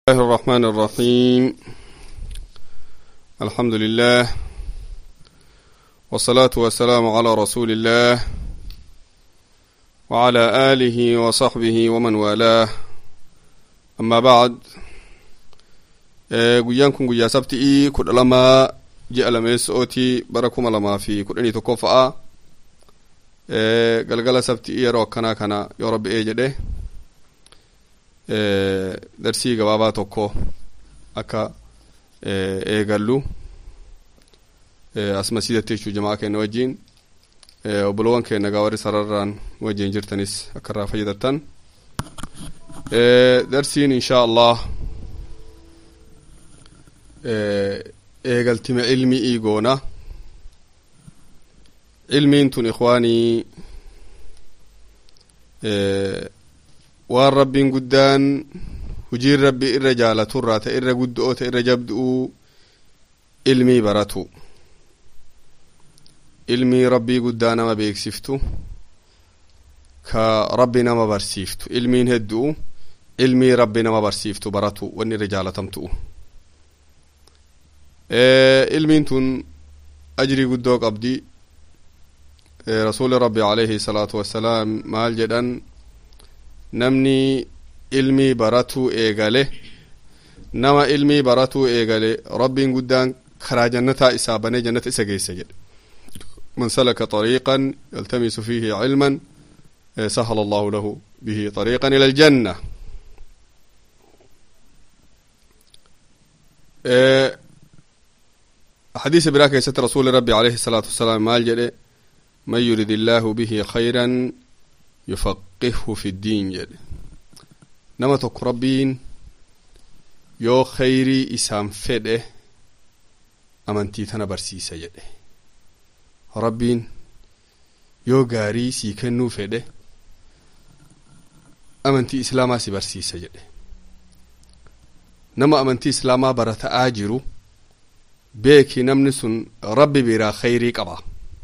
الله الرحمن الرحيم الحمد لله والصلاة والسلام على رسول الله وعلى آله وصحبه ومن والاه أما بعد guyyaan kun guyyaa sabti'ii kudha lama ji'a lameessa'ooti bara kuma lamaa fi kudhanii tokko fa'a galgala sabti'ii yeroo akkanaa kana yoo rabbi'ee jedhe darsii gabaabaa tokko akka eegallu as masiidatti jechuu jamaa keenya wajjiin obboloowwan keenya gaa warri sararraan wajjiin jirtanis akka irraa fayyadattan darsiin inshaa allah eegaltime ilmi'ii goona ilmiin tun ikwaanii waan rabbiin guddaan hujiin rabbi irra jaalaturraa ta irra guddo'oo ta irra jabdu'uu ilmii baratu ilmii rabbii guddaa nama beeksiftu ka rabbi nama barsiiftu ilmiin heddu'u ilmii rabbi nama barsiiftu baratu wanni irra jaalatamtu'u ilmiin tun ajrii guddoo qabdi rasuuli rabbi alayhi salaatu wassalaam maal jedhan namni ilmii baratuu eegale nama ilmii baratuu eegale rabbiin guddaan karaa jannataa isaa banee jannata isa geessa jedhe man salaka طريقا يلتمس فيه علما سهل الله له به طريقا إلى الجنة حديث براك يا رسول ربي عليه الصلاة والسلام مال جده من يريد الله به خيرا يفقهه في الدين جده nama tokko rabbiin yoo khayrii isaan fedhe amantii tana barsiisa jedhe rabbiin yoo gaarii sii kennuu fedhe amantii islaamaa si barsiisa jedhe nama amantii islaamaa barata'aa jiru beeki namni sun rabbi biraa khayrii qaba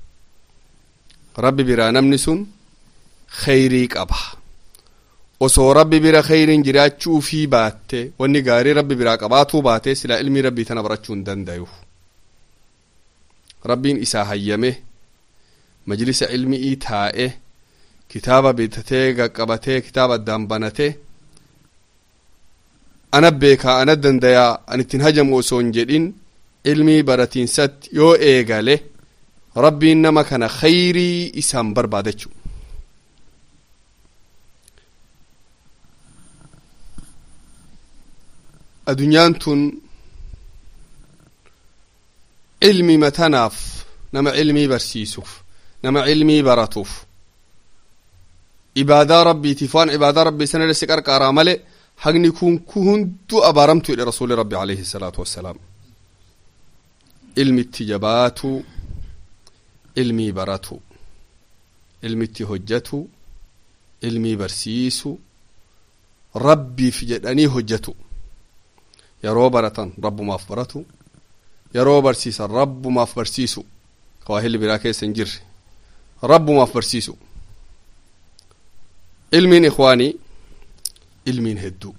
rabbi biraa namni sun khayrii qaba osoo rabbi bira khayriin jiraachuu fi baatte wanni gaarii rabbi biraa qabaatuu baate silaa ilmii rabbii tana barachuu hin dandayu rabbiin isaa hayyame majlisa ilmi'ii taa'e kitaaba bitatee qaqqabatee kitaaba addaan banate ana beekaa ana dandayaa an ittiin hajamu osoo hin jedhin ilmii baratiinsatti yoo eegale rabbiin nama kana khayrii isaan barbaadachu addunyaan tun ilmi matanaaf nama ilmii barsiisuuf nama ilmii baratuuf ibaadaa rabbiitiif waan ibaadaa rabbii sana irra si qarqaaraa male hagni kun ku hundu abaaramtu jedhe rasuuli rabbi alayhi salaatu wassalaam ilmitti jabaatu ilmii baratu ilmitti hojjatu ilmii barsiisu rabbiif jedhanii hojjatu yeroo baratan rabbumaaf baratu yeroo barsiisan rabbumaaf barsiisu kawaahilli biraa keessa hin jirre rabbumaaf barsiisu ilmiin ikwaanii ilmiin hedduu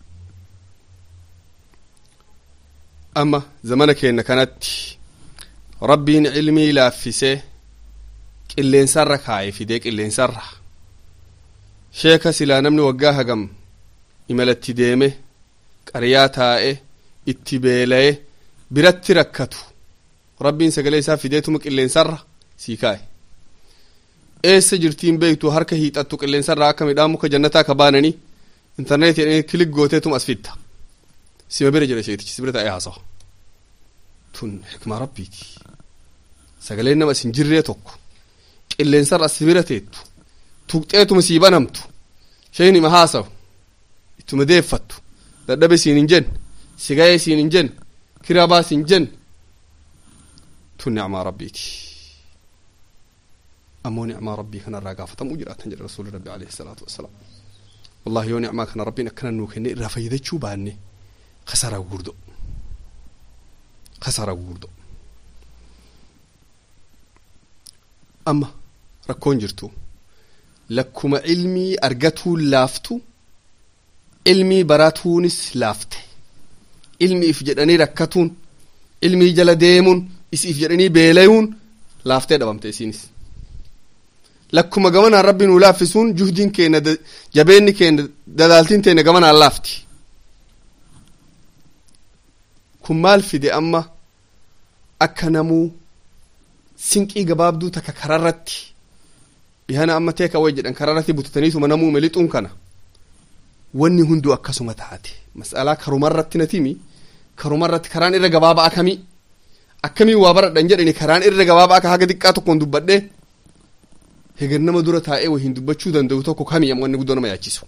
amma zamana keenya kanatti rabbiin ilmii laaffisee qilleensarra kaa'ee fidee qilleensarra sheeka silaa namni waggaa hagam imalatti deeme qaryaa taa'e itti beela'e biratti rakkatu rabbiin sagalee isaa fideetuma qilleensarra sii kaa'e eessa jirtiin beektu harka hiixattu qilleensarraa akka midhaan muka jannataa ka baananii intarneetii jedhanii kilik gooteetuma as fitta sima bira jedha sheetichi si bira taa'ee haasawa tun hikmaa rabbiiti sagaleen nama isin jirree tokko qilleensarra as bira teettu tuqxeetuma sii banamtu sheen ima haasawu ittuma deeffattu dadhabe siin hin jenne sigayee siin hin jenne kirabaa siin jenne tun nicmaa rabbiiti ammoo nicmaa rabbii kanarraa gaafatamuu jiraatan jedhe rasuuli rabbi alayhi salaatu wassalaam wallahi yoo nicmaa kana rabbiin akkana nuu kenne irraa fayyadachuu baanne kasaraa gugurdo kasaraa gugurdo amma rakkoon jirtu lakkuma ilmii argatuun laaftu ilmii baratuunis laafte ilmiif jedhanii rakkatuun ilmii jala deemuun isiif jedhanii beelayuun laaftee dhabamte isiinis lakkuma gamanaan rabbi nuu laaffisuun juhdiin keenya jabeenni keenya dadaaltiin teenya gamanaan laafti kun maal fide amma akka namuu sinqii gabaabduu takka kararratti dhihana amma teeka way jedhan kararratti butataniituma namuu melixuun kana wanni hunduu akkasuma taate mas'alaa karumarratti natimi karumarratti karaan irra gabaaba akamii akkamii waa baradhan jedhani karaan irra gabaaba akka haga xiqqaa tokkoon dubbadhe heger nama dura taa'ee wahiin dubbachuu danda'u tokko kamii amma wanni guddoo nama yaachisu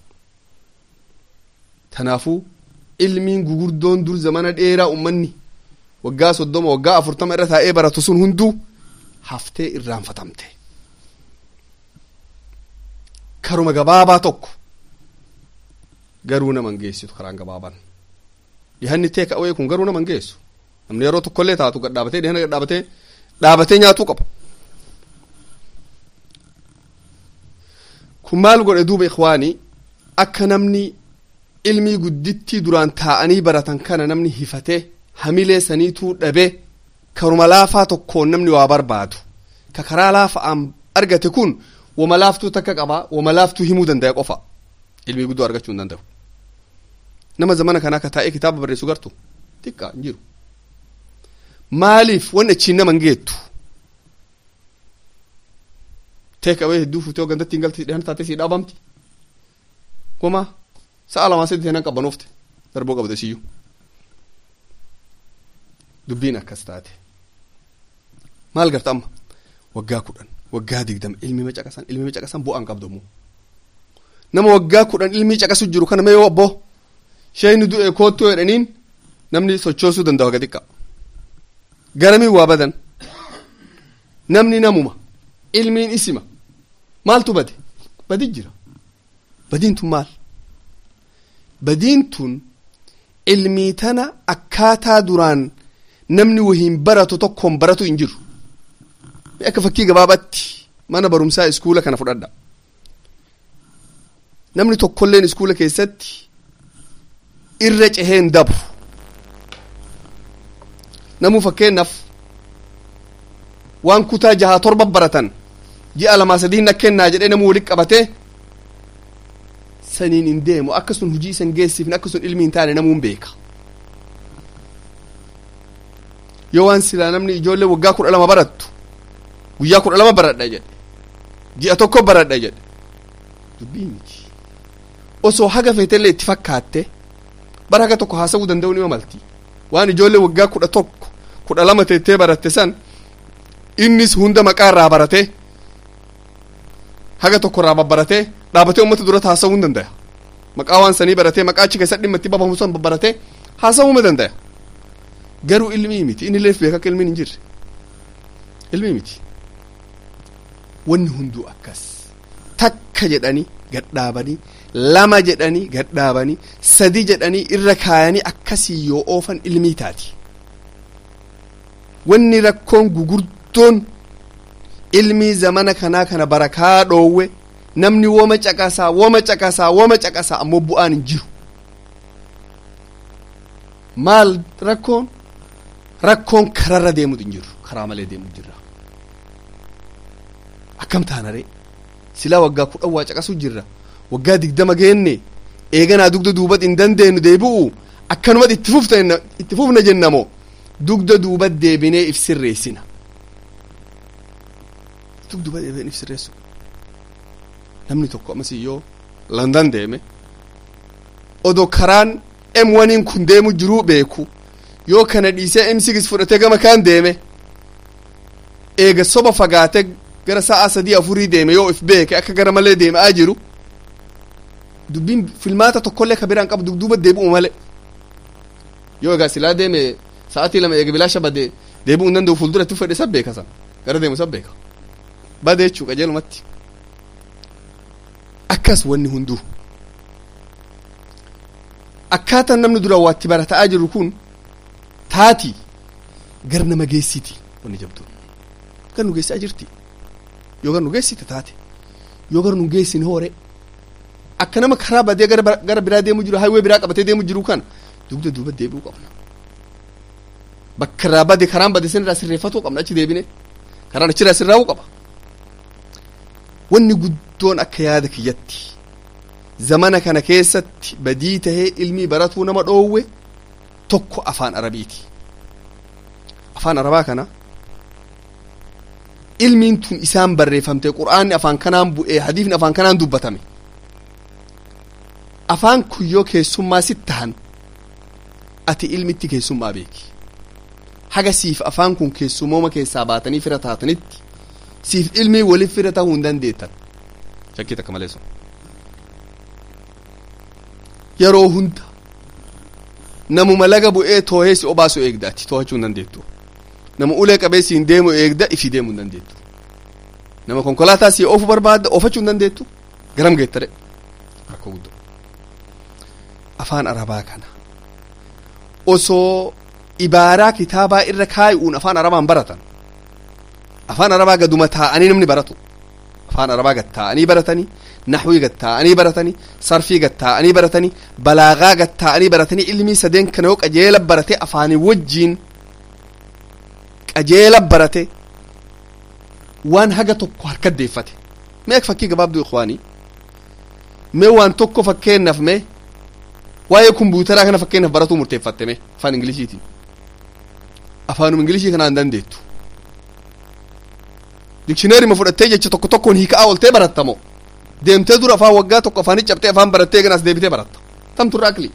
tanaafuu ilmiin gugurdoon dur zamana dheeraa ummanni waggaa soddoma waggaa afurtama irra taa'ee baratu sun hunduu haftee irraanfatamte karuma gabaabaa tokko garuu naman geessitu karaan gabaabaan dhihanni teeka awee kun garuu naman geessu namni yeroo tokkollee taatu gadhaabatee dhihana gadhaabatee dhaabatee nyaatuu qaba kun maal godhe duuba ikwaanii akka namni ilmii guddittii duraan taa'anii baratan kana namni hifatee hamilee saniituu dhabee karuma laafaa tokkoon namni waa barbaadu ka karaa laafa'aan argate kun wama laaftuu takka qaba wama laaftuu himuu danda'a qofa ilmii guddoo argachuu hin danda'u nama zamana kanaa ka taa'ee kitaaba barreessu gartu xiqqaa hin jiru maaliif wanni achiin nama hin geettu teek awee hedduu fuutee gandatti hin galti dhihan taatee sii dhaabamti goma sa'a lamaa sadii teenan qabbanoofte darboo qabde siyyuu dubbiin akkas taate maal garta amma waggaa kudhan waggaa digdama ilmi macaqasan ilmi macaqasan bu'aan qabdomu nama waggaa kudhan ilmii caqasu jiru kana mee yoo abbo sheeyni du'e koottuu jedhaniin namni sochoosuu danda'u haga xiqqa garamiin waa badan namni namuma ilmiin isima maaltu bade badi jira badiin tun maal badiin tun ilmii tana akkaataa duraan namni wahiin baratu tokkoon baratu hin jiru akka fakkii gabaabaatti mana barumsaa iskuula kana fudhadha namni tokkolleen iskuula keessatti irra ceheen dabru namuu fakkeennaaf waan kutaa jahaa torba baratan ji'a lamaa sadii na kennaa jedhee namuu walitti qabatee saniin hin deemu akka sun hujii isan geessifne akka sun ilmi hin taane namuun beeka yoo waan silaa namni ijoollee waggaa kudha lama barattu guyyaa kudha lama baradha jedhe ji'a tokko baradha jedhe dubbii miti osoo haga feetellee itti fakkaatte bara haga tokko haasa'uu danda'u ni malti waan ijoollee waggaa kudha tokko kudha lama teettee baratte san innis hunda maqaa irraa baratee haga tokko irraa babbaratee dhaabatee uummata duratti haasa'uu hin danda'a maqaa waan sanii baratee maqaa achi keessatti dhimma itti babamu san babbaratee haasa'uu ni danda'a garuu ilmii miti inni leef beeka akka ilmiin hin jirre ilmii miti wanni hunduu akkas takka jedhanii gadhaabanii lama jedhanii gadhaabanii sadi jedhanii irra kaayanii akkasii yoo oofan ilmii taati wanni rakkoon gugurdoon ilmii zamana kanaa kana barakaa dhoowwe namni woma caqasaa woma caqasaa woma caqasaa ammoo bu'aan hin jiru maal rakkoon rakkoon kararra deemut hin jiru karaa malee deemut jirra akkam taanaree silaa waggaa kudhan waa caqasu jirra waggaa digdama geenne eeganaa dugda duubat hin dandeenyu deebi'u akkanumat itti fufna itti fufna jennamoo dugda duubat deebinee if sirreessina dugda duubat deebinee if sirreessu namni tokko ammasii yoo landan deeme odoo karaan m waniin kun deemu jiruu beeku yoo kana dhiisee m sigis fudhatee gama kaan deeme eega soba fagaate gara sa'a sadii afurii deeme yoo if beeke akka gara malee deemaa jiru dubbiin filmaata tokkollee ka biraan qabu dugduuba deebi'u malee yoo egaa silaa deeme sa'atii lama eega bilaasha bade deebi'uu hin danda'u fuulduratti fedhe sab beeka san gara deemu sab beeka bade jechuu qajeelumatti akkas wanni hunduu akkaataan namni dura waatti barataa jiru kun taati gar nama geessiti wanni jabdu gar nu geessaa jirti yoo gar nu geessite taate yoo gar nu geessin hoore akka nama karaa badee gara biraa deemu jiru haywee biraa qabatee deemu jiru kana dugda duuba deebi'uu qabna bakka irraa bade karaan bade sin irraa sirreeffatuu qabna achi deebine karaan achirraa sirraa'uu qaba wanni guddoon akka yaada kiyyatti zamana kana keessatti badii tahee ilmii baratuu nama dhoowwe tokko afaan arabiiti afaan arabaa kana ilmiin tun isaan barreeffamte qur'aanni afaan kanaan bu'ee hadiifni afaan kanaan dubbatame afaan kun yoo keessummaa sit tahan ati ilmitti keessummaa beeki haga siif afaan kun keessumooma keessaa baatanii fira taatanitti siif ilmii waliif fira tahuu hin dandeettan shakkii takka malee sun yeroo hunda namuma laga bu'ee toohee si obaasu eegdaati toohachuu hin dandeettu nama ulee qabee siin deemu eegda ifi deemuu hin dandeettu nama konkolaataa si oofu barbaadda oofachuu hin dandeettu garam geettare rakkoo guddoo afaan arabaa kana osoo ibaaraa kitaabaa irra kaayuun afaan arabaan baratan afaan arabaa gaduma taa'anii namni baratu afaan arabaa gad taa'anii baratanii naxwii gad taa'anii baratanii sarfii gad taa'anii baratanii balaagaa gad taa'anii baratanii ilmii sadeen kana yoo qajeela barate afaanii wajjiin qajeela barate waan haga tokko harka deeffate mee fakkii gabaabduu ikwaanii mee waan tokko fakkeennaaf mee waa'ee kumbuutaraa kana fakkeenyaaf baratuu murteeffatte mee afaan ingiliziitiin afaanuma ingilizii kanaan dandeettu dikshineerima fudhattee jecha tokko tokkoon hiikaa ooltee barattamo deemtee dura afaan waggaa tokko afaanii cabxee afaan barattee ganas deebitee baratta tamtu irraa akli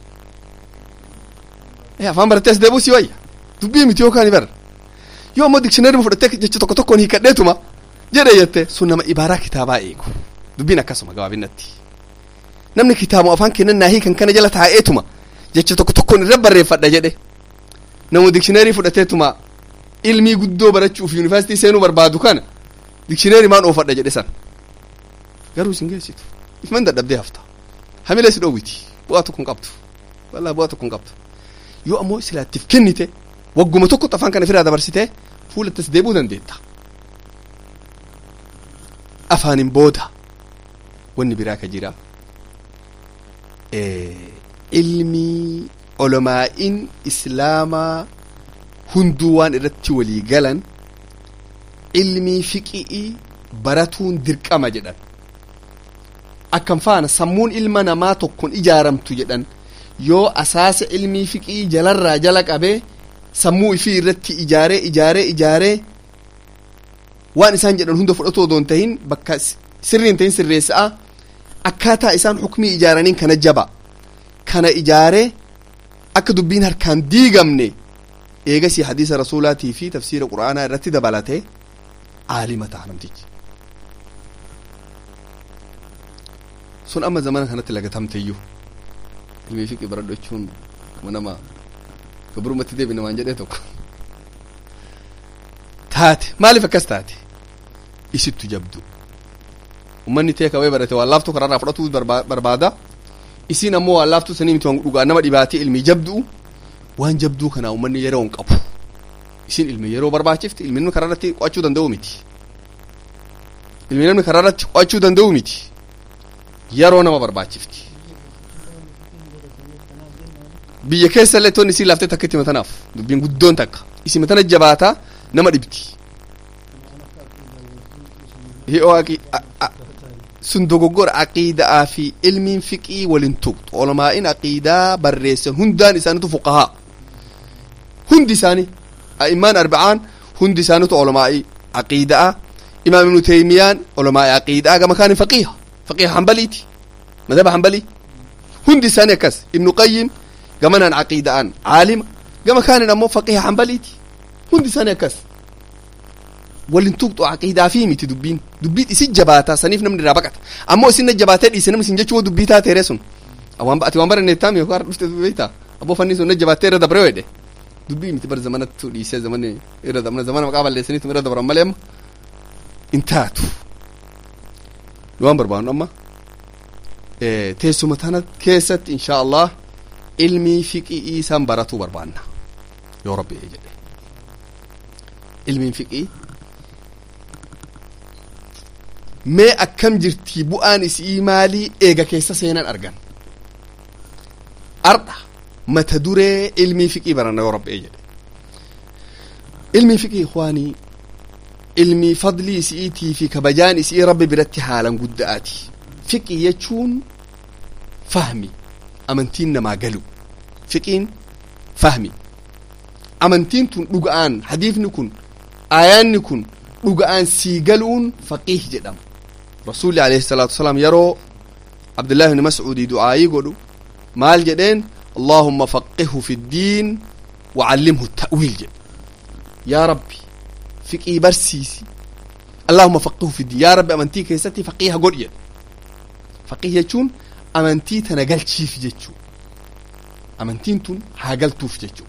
afaan barattee as deebuu si wayya dubbii miti yookaan bara yoo ammoo dikshineerima fudhattee jecha tokko tokkoon hiikadheetuma jedhe jette sun nama ibaaraa kitaabaa eegu dubbiin akkasuma gabaabinatti namni kitaabuma afaan kennan naa hiikan kana jala taa'eetuma jecha tokko tokkoon irra barreeffadha jedhe namu dikshineerii fudhateetuma ilmii guddoo barachuuf yuunivarsiitii seenuu barbaadu kana dikshineerii maan oofadha jedhe san garuu isin geessitu ifman dadhabdee hafta hamilee si dhoowwiti bu'aa tokko hin qabdu wallaa bu'aa tokko hin qabdu yoo ammoo silaattiif kennite wagguma tokkotti afaan kana firaa dabarsitee fuulattas deebuu dandeetta afaanin booda wanni biraa ka jira ilmii olomaa'iin islaamaa hunduu waan irratti walii galan ilmii fiqii baratuun dirqama jedhan akkam faana sammuun ilma namaa tokkon ijaaramtu jedhan yoo asaasa ilmii fiqii jalarraa jala qabee sammuu ifii irratti ijaaree ijaaree ijaaree waan isaan jedhan hunda fudhatu odoo hin tahin bakka sirrii hin tahin sirreessa'a akkaataa isaan hukmii ijaaraniin kana jaba kana ijaaree akka dubbiin harkaan diigamne eegasii hadiisa rasuulaatii fi tafsiira quraanaa irratti dabalatee aalima ta'a namtichi sun amma zamana kanatti lagatamteeyyuu ilmii fiqii baradhu jechuun nama gabrumatti deebi namaan jedhee tokko taate maaliif akkas taate isittu jabdu ummanni tee kawee barate waan laaftuu karaarraa fudhatuu barbaada isiin ammoo waan laaftuu sanii miti waan dhugaa nama dhibaatii ilmii jabdu'u waan jabduu kanaa ummanni yeroo hin qabu isin ilmi yeroo barbaachifti ilmi namni karaa irratti qo'achuu danda'u miti ilmi namni karaa irratti qo'achuu danda'u miti yeroo nama barbaachifti biyya keessa illee toonni isii laaftee takka itti matanaaf dubbiin guddoon takka isi matana jabaataa nama dhibti sun dogoggora aqiidaa fi ilmiin fiqii walin tuqxu olamaa'in aqiidaa barreessan hundaan isaanitu fuqahaa hundi isaanii a'immaan arba'aan hundi isaanitu olamaa'ii aqiidaa imaam ibnu teymiyaan olamaa'ii aqiidaa gama kaanin faqiiha faqiiha hambaliiti madhaba hambalii hundi isaanii akkas ibnu qayyim gamanaan aqiida'an caalima gama kaanin ammoo faqiiha hambaliiti hundi isaanii akkas walin tuqxu aqiidaa fi miti dubbiin dubbii isin jabaataa saniif namni irraa baqata ammoo isin jabaatee dhiise namni isin jechuu dubbii taateere sun waan ati waan baranne taami yookaan dhufte beektaa abboo fanni sun jabaatee irra dabre wedhe dubbii miti bar zamanattu dhiisee zamani irra dabna zamana maqaa balleessaniitu irra dabran malee amma in taatu waan barbaannu amma teessuma tana keessatti insha allah ilmii fiqii isaan baratuu barbaanna yoo rabbi jedhe ilmiin fiqii mee akkam jirtii bu'aan isii maalii eega keessa seenan argan ardha mata duree ilmii fiqii baranna yoo rabbi jedhe ilmi fiqii ikwaanii ilmii fadlii isi'iitii fi kabajaan isii rabbi biratti haalan gudda'aati fiqii jechuun fahmi amantiin namaa galu fiqiin fahmi amantiin tun dhuga'aan hadiifni kun aayaanni kun dhuga'aan sii galuun faqiih jedhama rasuulli alayhi salaatu wasalaam yeroo abdullahi ibni mascuudii du'aayii godhu maal jedheen allahumma faqihu fi ddiin wacallimhu ta'wiil jedhe yaa rabbi fiqii barsiisi allahumma faqihu fi ddiin yaa rabbi amantii keessatti faqiiha godhi jedhe faqiih jechuun amantii tana galchiif jechuu amantiin tun haa galtuuf jechuu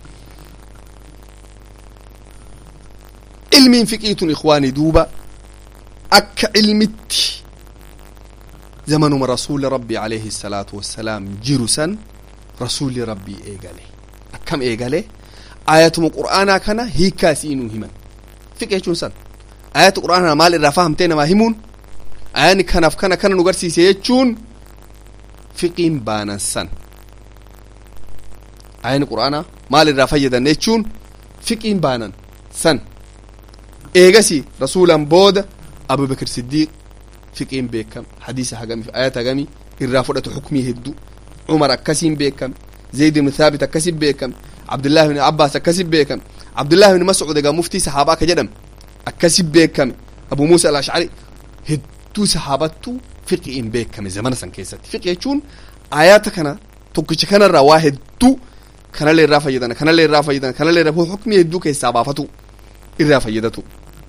ilmiin fiqiitun ikwaanii duuba akka ilmitti zamanuma rasuuli rabbii alayhi salaatu wassalaam jiru san rasuulli rabbii eegale akkam eegale ayatuma qur'aanaa kana hiikkaa isiinuu himan fiqe jechuun san ayata qur'aanaa maal irraa fahamtee namaa himuun ayaani kanaaf kana kana nu garsiise jechuun fiqiin baanan san ayani qur'aanaa maal irraa fayyadan jechuun fiqiin baanan san eegasi rasuulan booda abubakr siddiiq fiqiin beekame hadiisa hagami ayata hagami irraa fudhatu xukmii hedduu cumar akkasiin beekame zayd ibn thaabit akkasin beekame abdullahi ibn abbaas akkasin beekame abdullahi ibn mascud egaa muftii sahaabaa akka jedhame akkasin beekame abu muusa alashcari hedduu sahaabattu fiqiin beekame zamana san keessatti fiqi jechuun ayata kana tokkicha kanarraa waa hedduu kanallee irraa fayyadan kanallee irraa fayyadan kanallee irraa xukmii hedduu keessaa baafatu irraa fayyadatu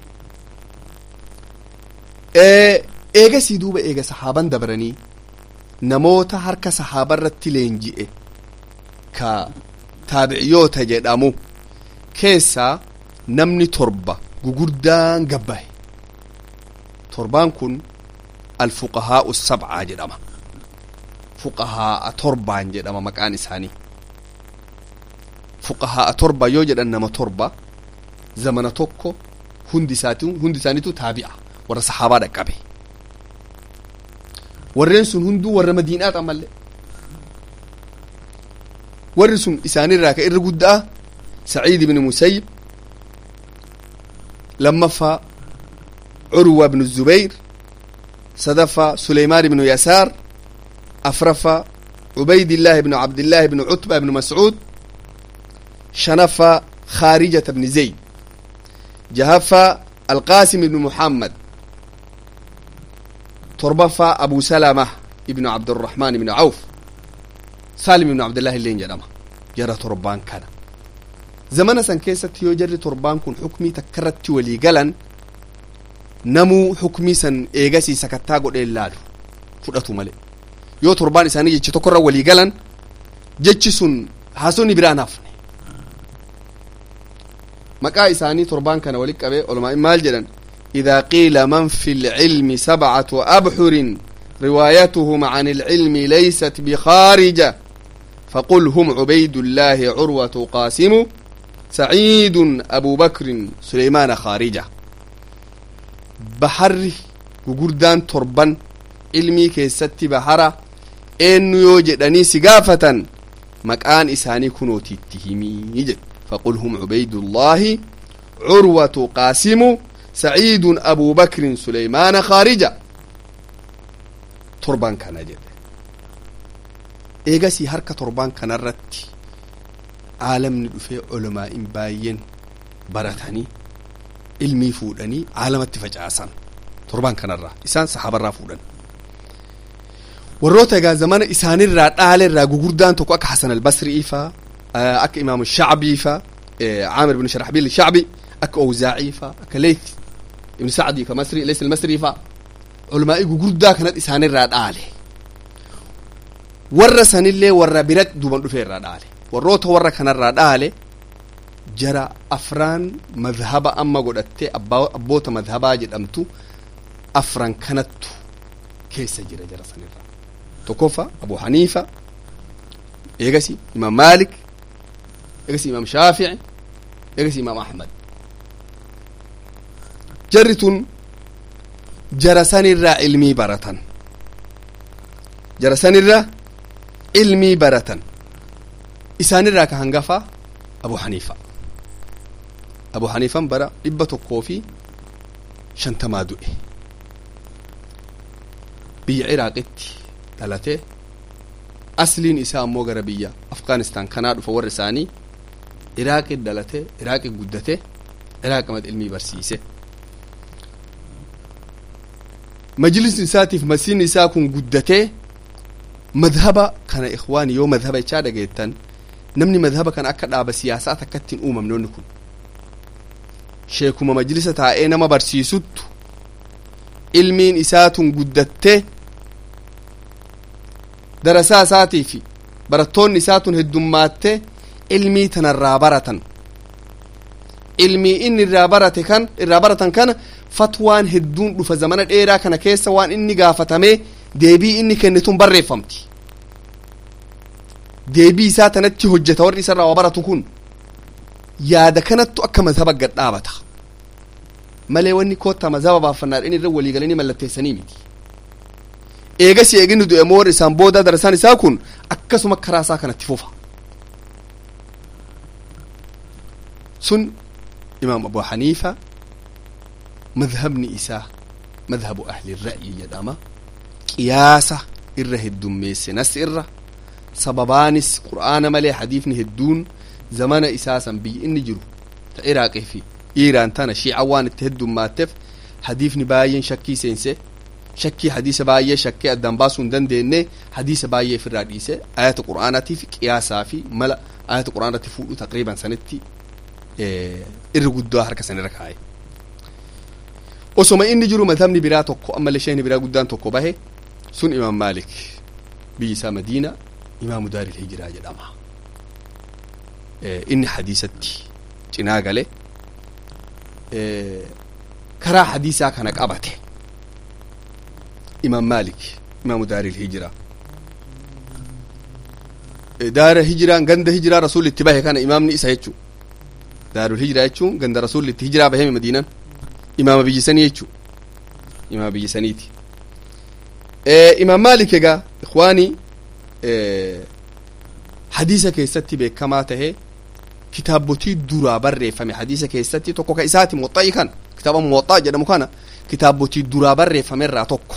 eegasii duuba eega sahaaban dabranii namoota harka sahaabarratti leenji'e ka taabiciyoota jedhamu keessaa namni torba gugurdaan gabbahe torbaan kun alfuqahaa'u sabcaa jedhama fuqahaa'a torbaan jedhama maqaan isaanii fuqahaa'a torba yoo jedhan nama torba zamana tokko hundi isaatu hundi isaaniitu taabi'a warra sahaabaa dhaqqabe warreen sun hunduu warra madiinaa xamallee warri sun isaanirraa ka irra guddaa saciid ibn musayyib lammaffaa curwa ibnu zubayr sadaffaa suleymaan ibnu yasaar afraffaa cubaydillaahi ibnu cabdillaahi ibnu cutba ibnu mascuud shanaffaa khaarijata ibni zayd jahaffaa alqaasim ibnu muhammad torbaffaa abu salama ibnu cabdiraxmaan ibnu cawf saalim ibnu cabdillahi illeen jedhama jara torbaan kana zamana san keessatti yoo jarri torbaan kun xukmii takka irratti walii galan namuu xukmii san eegasii sakattaa godhee laalu fudhatu malee yoo torbaan isaanii jechi tokko irra walii galan jechi sun haasonni biraan hafne maqaa isaanii torbaan kana walit qabee olumaa maal jedhan إذا قيل من في العلم سبعة أبحر روايتهم عن العلم ليست بخارجة فقل هم عبيد الله عروة قاسم سعيد أبو بكر سليمان خارجة بحر وقردان تربان علمي كيست بحرة إن يوجدني سقافة مكان إساني كنوتي اتهمي فقل هم عبيد الله عروة قاسم سعيد أبو بكر سليمان خارجة تربان كان جد إيغاسي هركة تربان كان الرتي عالم ندفع علماء باين برتني علمي فودني عالم اتفجاسان تربان كان الرا إسان صحابة الرا فودن warroota egaa zamana isaanirraa dhaalirraa gugurdaan tokko akka hasan albasrii fa akka imaamu shacbii fa caamir ibnu sharaxbiil shacbi akka owzaacii fa akka leyth ibnu sacdi ka masri leys almasri fa culamaa'ii gugurdaa kanat isaanirraa dhaale warra sanillee warra birat duban dhufe irraa dhaale warroota warra kanarraa dhaale jara afraan madhaba amma godhatte abboota madhabaa jedhamtu afran kanattu keessa jira jara sanirraa tokkoffa abu haniifa eegasi imaam maalik eegasi imaam shaafici eegasi imaam ahmad jarri tun jara sanirraa ilmii baratan jara sanirraa ilmii baratan isaanirraa ka hangafa abu haniifa abu haniifan bara dhibba tokkoo fi shantamaa du'e biyya iraaqitti dhalatee asliin isaa ammoo gara biyya afgaanistaan kanaa dhufa warra isaanii iraaqi dhalatee iraaqi guddate iraaqimad ilmii barsiise majlisni isaatiif masiin isaa kun guddatee madhaba kana ikhwaani yoo madhaba ichaa dhageettan namni madhaba kana akka dhaaba siyaasaa takkatti hin uumamnoonni kun sheekuma majlisa taa'ee nama barsiisuttu ilmiin isaatun guddattee darasaa isaatii fi barattoonni isaatun heddummaattee ilmii tanarraa baratan ilmii inni irraa barate kan irraa baratan kana fatwaan hedduun dhufa zamana dheeraa kana keessa waan inni gaafatamee deebii inni kennitun barreeffamti deebii isaa tanatti hojjeta warri isarraa waa baratu kun yaada kanattu akka mazhaba gad dhaabata malee wanni koottaa mazhaba baaffannaadhaan irra walii galanii mallatteessanii miti eegas eeginu du'e moo warri isaan booda darasaan isaa kun akkasuma karaa isaa kanatti fufa sun imaam abu haniifa madhabni isaa madhabu ahli ra'yi jedhama qiyaasa irra heddummeesse nas irra sababaanis qur'aana malee hadiifni hedduun zamana isaa san biyyi inni jiru ta iraaqii fi iiraan tana shiica waan itti heddummaatteef hadiifni baay'een shakkii seense shakkii hadiisa baay'ee shakkii addaan baasuu hin dandeenye hadiisa baay'ee ofirraa dhiise ayata qur'aanaatii fi qiyaasaa fi mala ayata qur'aanatti fuudhu taqriiban sanitti irri guddaa harka sanirra kaa'e osoma inni jiru madhabni biraa tokko ammallee shayni biraa guddaan tokko bahe sun imaam maalik biyyi isaa madiina imaamu daaril hijiraa jedhama inni hadiisatti cinaa gale karaa hadiisaa kana qabate imaam maalik imaamu daaril hijiraa daara hijiraan ganda hijiraa rasuulli itti bahe kana imaamni isa jechuu daarul hijiraa jechuun ganda rasuulli itti hijiraa baheme madiinan imaama biyyi sanii jechuu imaama biyyi saniiti imaam maalik egaa ikwaani hadiisa keessatti beekamaa tahe kitaabotii duraa barreeffame hadiisa keessatti tokko ka isaati muwaxxa'i kana kitaaba muwaxxaa jedhamu kana kitaabotii duraa barreeffame irraa tokko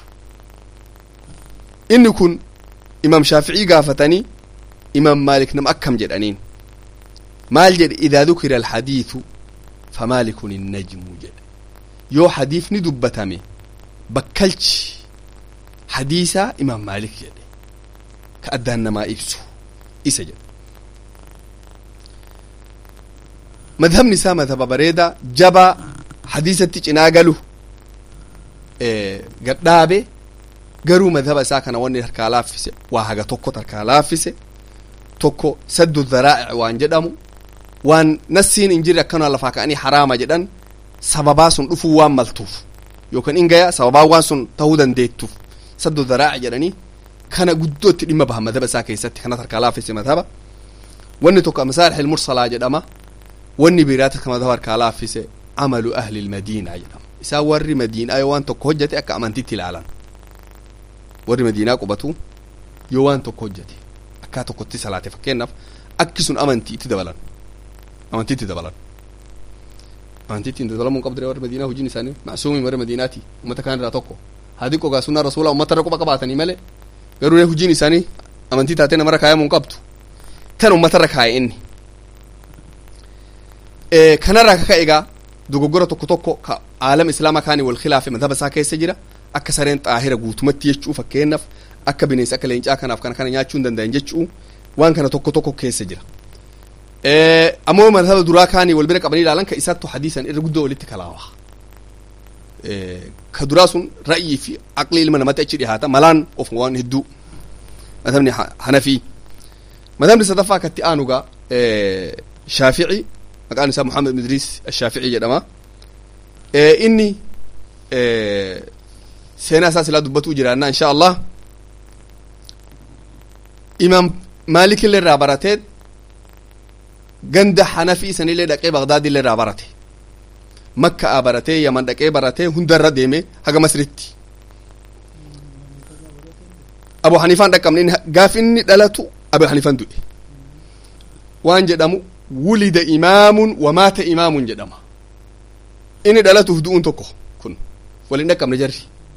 inni kun imaam shaaficii gaafatanii imaam maalik nama akkam jedhaniin maal jedhe idaa dukira alhadiithu famaalikun innajmu jedhe yoo hadiifni dubbatame bakkalchi hadiisaa imaam maalik jedhe ka addaan namaa ibsu isa jedhe madhabni isaa madhaba bareeda jabaa hadiisatti cinaa galu gadhaabe garuu madhaba isaa kana wanni harkaa laaffise waa haga tokkot harkaa laaffise tokko saddu dharaa'ic waan jedhamu waan nassiin hin jirre akkanuma lafaa ka'anii haraama jedhan sababaa sun dhufuu waan maltuuf yookaan ingaya sababaa waan sun ta'uu dandeettuuf saddu dharaa'ic jedhanii kana guddootti dhimma baha madhaba isaa keessatti kanat harkaa laaffise madhaba wanni tokko masaalix ilmursalaa jedhama wanni biraata ka madhaba harkaa laaffise amalu ahli ilmadiinaa jedhama isaa warri madiinaa yoo waan tokko hojjate akka amantitti ilaalan warri madiinaa qubatu yoo waan tokko hojjate akkaa tokkotti salaate fakkeenyaaf akki sun amantii itti dabalan amantii itti dabalan amantii ittiin dabalamuu hin qabdire warri madiinaa hojiin isaanii macsuumii warri madiinaati ummata kaan irraa tokko haadi qogaa sunnaa rasuulaa ummata irra quba qabaatanii malee garuu hojiin isaanii amantii taatee namarra kaayamuu hin qabdu tan ummata irra kaaye inni kanarraa kaka egaa dogoggora tokko tokko ka aalama islaamaa kaanii wal khilaafe madhaba isaa keessa jira akka sareen xaahira guutumatti jechuu fakkeenyaaf akka bineensa akka leencaa kanaaf kana kana nyaachuu hin danda'an jechuu waan kana tokko tokko keessa jira ammoo madhaba duraa kaanii wal bira qabanii ilaalan ka isaattu hadiisan irra guddoo walitti kalaawa ka duraa sun ra'yii fi aqlii ilma namatti achi dhihaata malaan of waan hedduu madhabni hanafii madhabni sadaffaa katti aanugaa shaafici maqaan isaa muhammad idriis ashaafici jedhama inni seenaa isaa silaa dubbatuu jiraannaa insha allah imaam maalik illee irraa baratee ganda hanafii sanillee dhaqee bagdaad illee irraa barate makkaa baratee yaman dhaqee baratee hundarra deeme haga masritti abu hanifaan dhaqqabne gaaf inni dhalatu abu hanifaan du'e waan jedhamu wulida imaamun wamaata imaamun jedhama inni dhalatuuf du'uun tokko kun waliin dhaqqabne jarri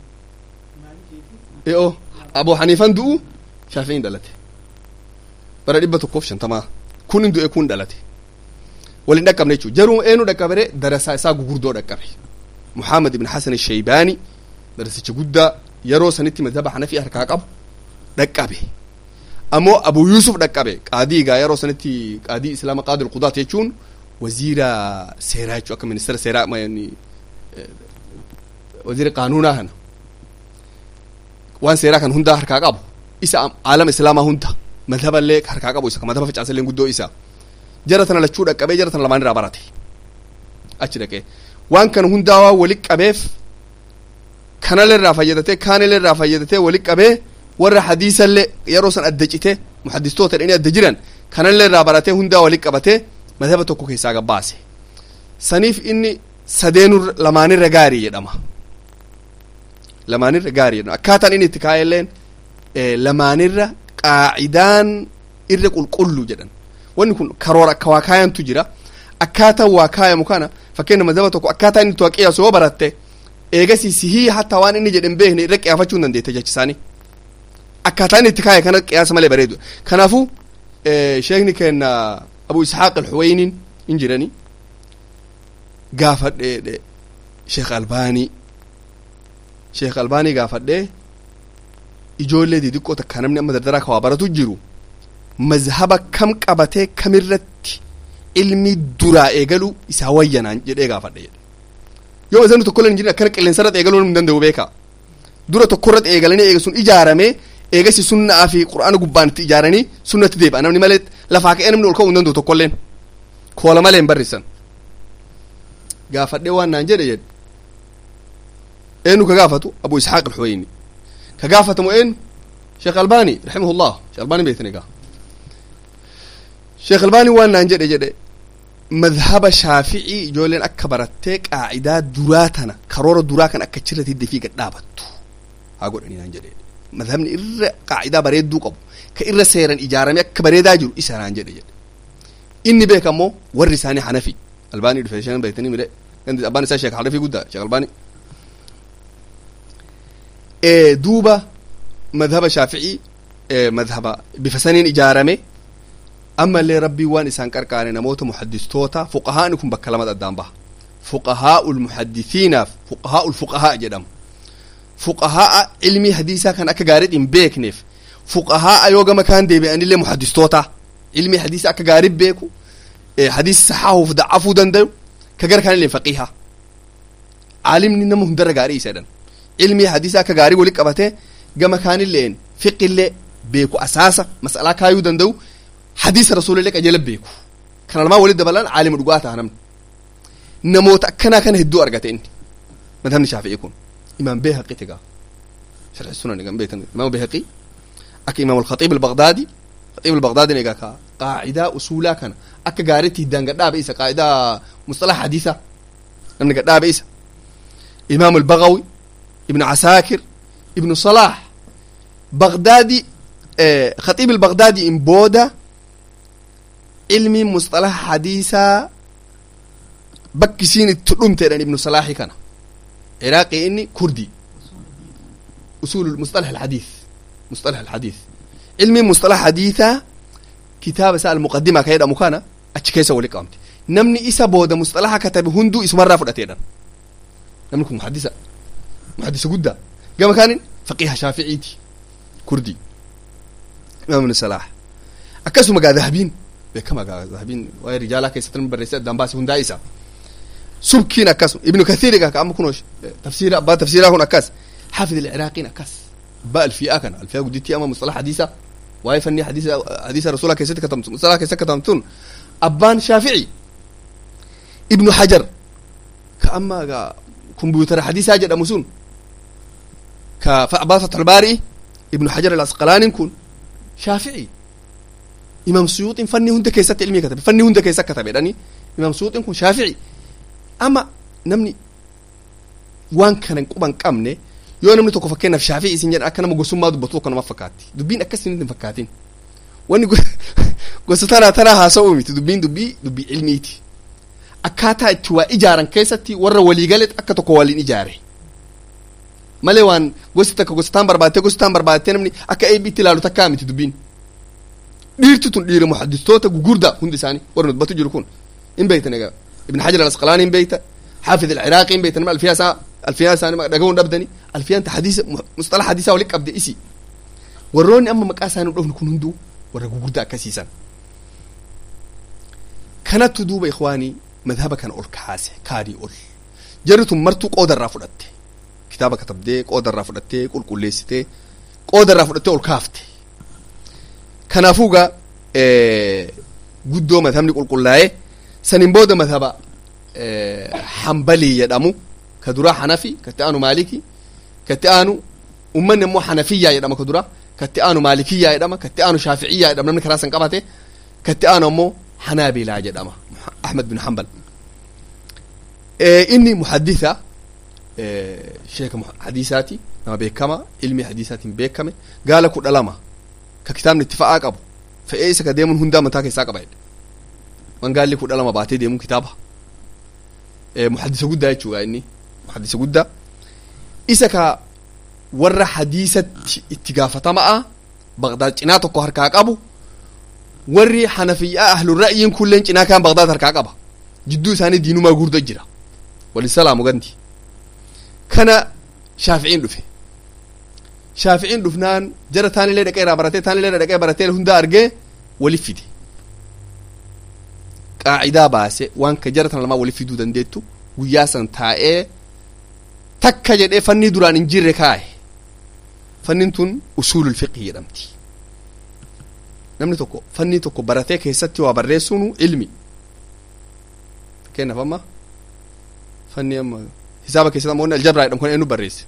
e'o abu haniifan du'u shaafi'iin dhalate bara dhibba tokkoof shantamaa kun hin du'e kun dhalate waliin dhaqqabne jechuu jaruu eenu dhaqqabere darasaa isaa gugurdoo dhaqqabe muhammad ibn hasan shaybaani darasicha guddaa yeroo sanitti madhaba hanafii harkaa qabu dhaqqabe ammoo abu yusuf dhaqqabe qaadii gaa yeroo sanitti qaadii islaama qaadi alqudaat jechuun waziira seeraa jechuu akka ministeera seeraa waziira qaanuunaa kana waan seeraa kan hundaa harkaa qabu isa aalama islaamaa hunda madhaballee harkaa qabu isa madhaba facaasallee guddoo isa jara tana lachuu dhaqqabee jara tana lamaan irraa barate achi dhaqee waan kana hundaa waan walitti qabeef kanallee irraa fayyadatee kaanillee irraa fayyadatee walitti qabee warra hadiisallee yeroo san adda cite muhaddistoota dhanii adda jiran kanallee irraa baratee hundaa walitti qabatee madhaba tokko keessaa gabbaase saniif inni sadeenu lamaanirra gaarii jedhama lamaanirra gaarii jedhama akkaataan inni itti kaa'elleen lamaanirra qaacidaan irra qulqullu jedhan wanni kun karoora akka waa kaayantu jira akkaataan waa kaayamu kana fakkeenya madhaba tokko akkaataa inni tuwa qiyaasu yoo baratte eegasii sihii hatta waan inni jedhen beekne irra qiyaafachuu hin dandeette jechisaanii akkaataa inni itti kaaya kana qiyaasa malee bareedu kanaafuu sheekni keenna abu ishaaq alxuweynin hin jirani gaafadhe sheekh albaanii sheekh albaanii gaafadhe ijoollee didiqqoo takka namni amma dardaraa kawaa baratu jiru mazhaba kam qabatee kamirratti ilmi duraa eegalu isaa wayyanaan jedhee gaafadhe jedhe yoo mazhabni tokkollee hin jirin akkana qilleensarratti eegaluu hin danda'u beeka dura tokkorratti eegalanii eega sun ijaaramee eegasi sunnaa fi qur'aana gubbaan itti ijaaranii sunnatti deebi'a namni malee lafaa ka'ee namni ol ka'uu hin danda'u tokkolleen koola malee hin barrisan gaafadhee waan naan jedhe jedhe eenyu ka gaafatu abu ishaaq alxuweyni ka gaafatamu eenyu sheekh albaani raximahullah sheekh albaani beektan egaa sheekh albaani waan naan jedhe jedhe madhaba shaaficii ijoolleen akka barattee qaacidaa duraa tana karoora duraa kan akka chirra hidde fi gadhaabattu haa godhanii naan jedhe madhabni irra qaacidaa bareedduu qabu ka irra seeran ijaaramee akka bareedaa jiru isa naan jedhe jedhe inni beeka ammoo warri isaanii hanafi albaanii dhufe shan beektanii mire abbaan isaa sheek hanafi guddaa sheek albaanii duuba madhaba shaaficii madhaba bifa saniin ijaarame ammallee rabbii waan isaan qarqaare namoota muhaddistoota fuqahaani kun bakka lama addaan baha fuqahaa'u lmuhaddisiinaaf fuqahaa'u lfuqahaa jedhama fuqahaa ilmii hadiisaa kan akka gaariit hin beekneef fuqahaa yoo gama kaan deebi'anillee muhaddistoota ilmii hadiisa akka gaarii beeku hadiisa saxaahuuf da'afuu dandayu ka gara kaanillee faqiiha caalimni nama hundarra gaarii isa jedhan ilmii hadiisa akka gaarii wali qabatee gama kaanilleen fiqillee beeku asaasa mas'alaa kaayuu danda'u hadiisa rasuulillee qajeela beeku kana lamaa walitti dabalaan caalima dhugaa ta'a namni namoota akkanaa kana hedduu argate inni madhabni shaafi'ii kun imaam beehaqi tigaa sharxi sunan egan beekan imaam beehaqi akka imaam alkhaxiib albagdaadi khaxiib albagdaadin egaa ka qaacidaa usuulaa kana akka gaariitti hiddaan gadhaabe isa qaacidaa mustalaha hadiisa namni gadhaabe isa imaam albagawi ibnu casaakir ibnu salaax bagdaadi khaxiib albagdaadi in booda ilmi mustalaha hadiisaa bakki isiin itti dhumteedhan ibnu salaaxi kana ciraaqii inni kurdi usul mustalah alxadiis mustalah alxadiis ilmi mustalah hadiisaa kitaaba isaa almuqadima ka jedhamu kana achi keessa wali qabamte namni isa booda mustalaha katabe hunduu isumarraa fudhateedhan namni kun muhaddisa muhaddisa guddaa gama kaanin faqiha shaaficiiti kurdi imaam ibnu salaah akkasuma gaa dahabiin beekama gaa dahabiin waa'ee rijaalaa keessatti namni barreessee addaan baase hundaa isa subkiin akkasuma ibnu kathiiri ka amma kunoo tafsiira abbaa tafsiiraa kun akkas xaafid alciraaqiin akkas abbaa alfiyaa kana alfiyaa guddittii ama mustalax hadiisa waa'ee fannii hadiisa hadiisa rasuulaa keessatti katamtu mustalax keessatti katamtun abbaan shaafici ibnu hajar ka amma gaa kombyutara hadiisaa jedhamu sun ka abbaa fatxulbaari ibnu hajar alasqalaanin kun shaafici imaam suyuuxin fannii hunda keessatti ilmii katabe fannii hunda keessa katabedhani imaam suyuuxin kun shaafici ama namni waan kana hin quban qabne yoo namni tokko fakkeenyaaf shaafii isin jedhan akka nama gosummaa dubbatu tokko nama fakkaatti dubbiin akkas hin fakkaatin wanni gosa tanaa tanaa haasa'uu miti dubbiin dubbii dubbii ilmiiti akkaataa itti waa ijaaran keessatti warra waliigale akka tokko waliin ijaare malee waan gosti takka gosataan barbaattee gosataan barbaattee namni akka eebbiitti ilaalu takkaa miti dubbiin dhiirti tun dhiira muhaddistoota gugurdaa hundi isaanii warra dubbatu jiru kun hin beektan egaa ibn hajar al-asqalaani hin beekta حافظ العراقي hin beektan alfiyaa isaa alfiyaa isaanii dhagahuun dhabdani alfiyaan ta hadiisa mustala hadiisaa walitti qabde isi warroonni amma maqaa isaanii dhofnu kun hunduu warra gugurdaa akkasiisan kanattu duuba ikwaanii madhaba kana ol kaase kaadii ol jarri tun martuu qoodarraa fudhatte kitaaba katabdee qoodarraa fudhattee qulqulleessitee qoodarraa fudhattee ol kaafte kanaafuugaa guddoo madhabni qulqullaa'ee saniin booda madhaba hambalii jedhamu ka duraa hanafi katti aanu maaliki katti aanu ummanni immoo hanafiyyaa jedhama ka duraa katti aanu maalikiyyaa jedhama katti aanu shaaficiyyaa jedhama namni karaa san qabate katti aanu ammoo hanaabilaa jedhama ahmed bin hambal inni muhadditha sheeka hadiisaati nama beekama ilmi hadiisaatiin beekame gaala kudha lama ka kitaabni itti fa'aa qabu fe'ee isa ka deemuun hundaa mataa keessaa qaba jedhe man gaalli kudha lama baatee deemuun kitaaba muhaddisa guddaa jechuudha inni muhaddisa guddaa isa ka warra hadiisatti itti gaafatamaa bagdaad cinaa tokko harkaa qabu warri hanafiyyaa ahlul ra'yiin kulleen cinaa kaan bagdaad harkaa qaba jidduu isaanii diinumaa gurda jira wali salaamu ganti kana shaaficiin dhufe shaaficiin dhufnaan jara taanillee dhaqee irraa baratee taanillee dhaqee baratee hunda argee walif fide qaacidaa baase waan ka jara tana lamaa walif fiduu dandeettu guyyaa san taa'ee takka jedhee fannii duraan hin jirre kaaye fannin tun usuulul fiqhi jedhamti namni tokko fannii tokko baratee keessatti waa barreessuun ilmi kennaaf amma fanni amma hisaaba keessatti ammoo aljabraa jedhamu kan eenyu barreesse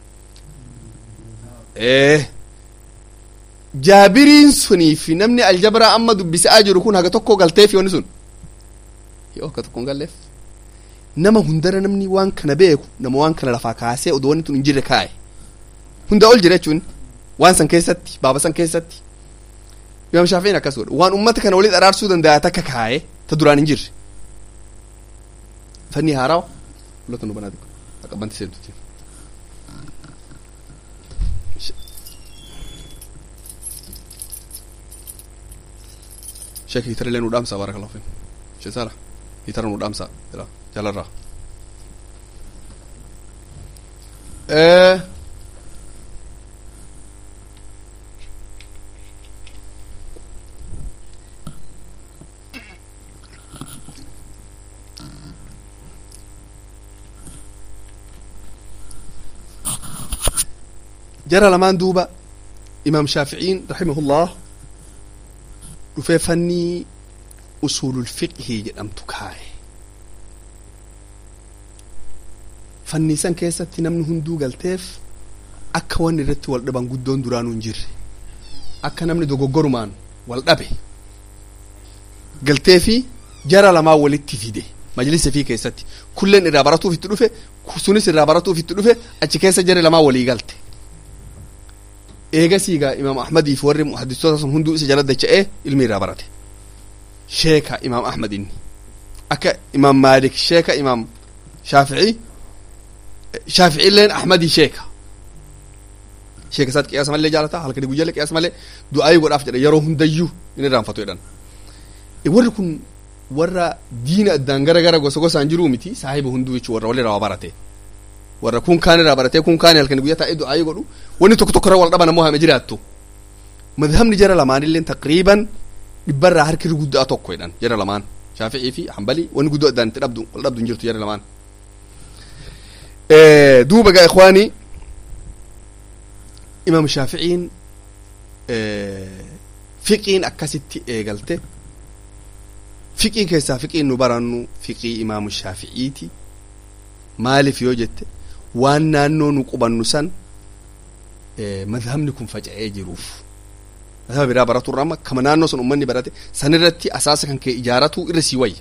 jaabiriin sunii fi namni aljabraa amma dubbisaa jiru kun haga tokko galteef yoonni sun yoo akka tokko hin galleef nama hundara namni waan kana beeku nama waan kana lafaa kaasee odoo wanni tun hin jirre kaa'e hunda ol jira jechuun waan san keessatti baaba san keessatti imaam shaafiin akkas godhe waan ummata kana walitti araarsuu danda'a takka kaa'e ta duraan hin jirre fanni haarawa lota nu banaati qabanti seentuti sheek hitara illee nu dhaamsa baarakallahu fiin sheesara hitara nu dhaamsa jala jalarraa jara lamaan duuba imaam shaaficiin rahimahullah dhufee fannii usuulul fiqhii jedhamtu kaaye fannii san keessatti namni hunduu galteef akka wanni irratti wal dhaban guddoon duraanuu hin jirre akka namni dogoggorumaan wal dhabe galtee fi jara lamaa walitti fide majlisa fi keessatti kulleen irraa baratuuf itti dhufe sunis irraa baratuuf itti dhufe achi keessa jara lamaa walii galte eegasiigaa imaam ahmadii fi warri muhaddistoota sun hunduu isa jala dacha'ee ilmi irraa barate sheeka imaam ahmad inni akka imaam maalik sheeka imaam shaafici shaaficiilleen ahmadii sheeka sheeka isaatti qiyaasa malee jaalata halkanii guyyaalee qiyaasa malee du'aayii godhaaf jedha yeroo hundayyuu inni irraanfatu jedhan warri kun warra diina addaan gara gara gosa gosaan jiruu miti saahiba hunduu jechuu warra walirraa waa barate warra kun kaan irraa baratee kun kaan halkanii guyyaa taa'ee du'aayii godhu wanni tokko tokko irra wal dhaban ammoo hame jiraattu madhabni jara lamaanillee taqriiban dhibbarraa harki guddaa tokko jedhan jara lamaan shaafi'ii fi hambalii wanni guddoo addaan itti dhabdu wal dhabdu hin jirtu jara lamaan duuba gaa ikwaanii imaam shaaficiin fiqiin akkasitti eegalte fiqiin keessaa fiqiin nu barannu fiqii imaamu shaaficiiti maaliif yoo jette waan naannoo nu qubannu san madhabni kun faca'ee jiruuf madhaba biraa baratu irra amma kama naannoo sun ummanni barate sanirratti asaasa kan kee ijaaratu irra sii wayya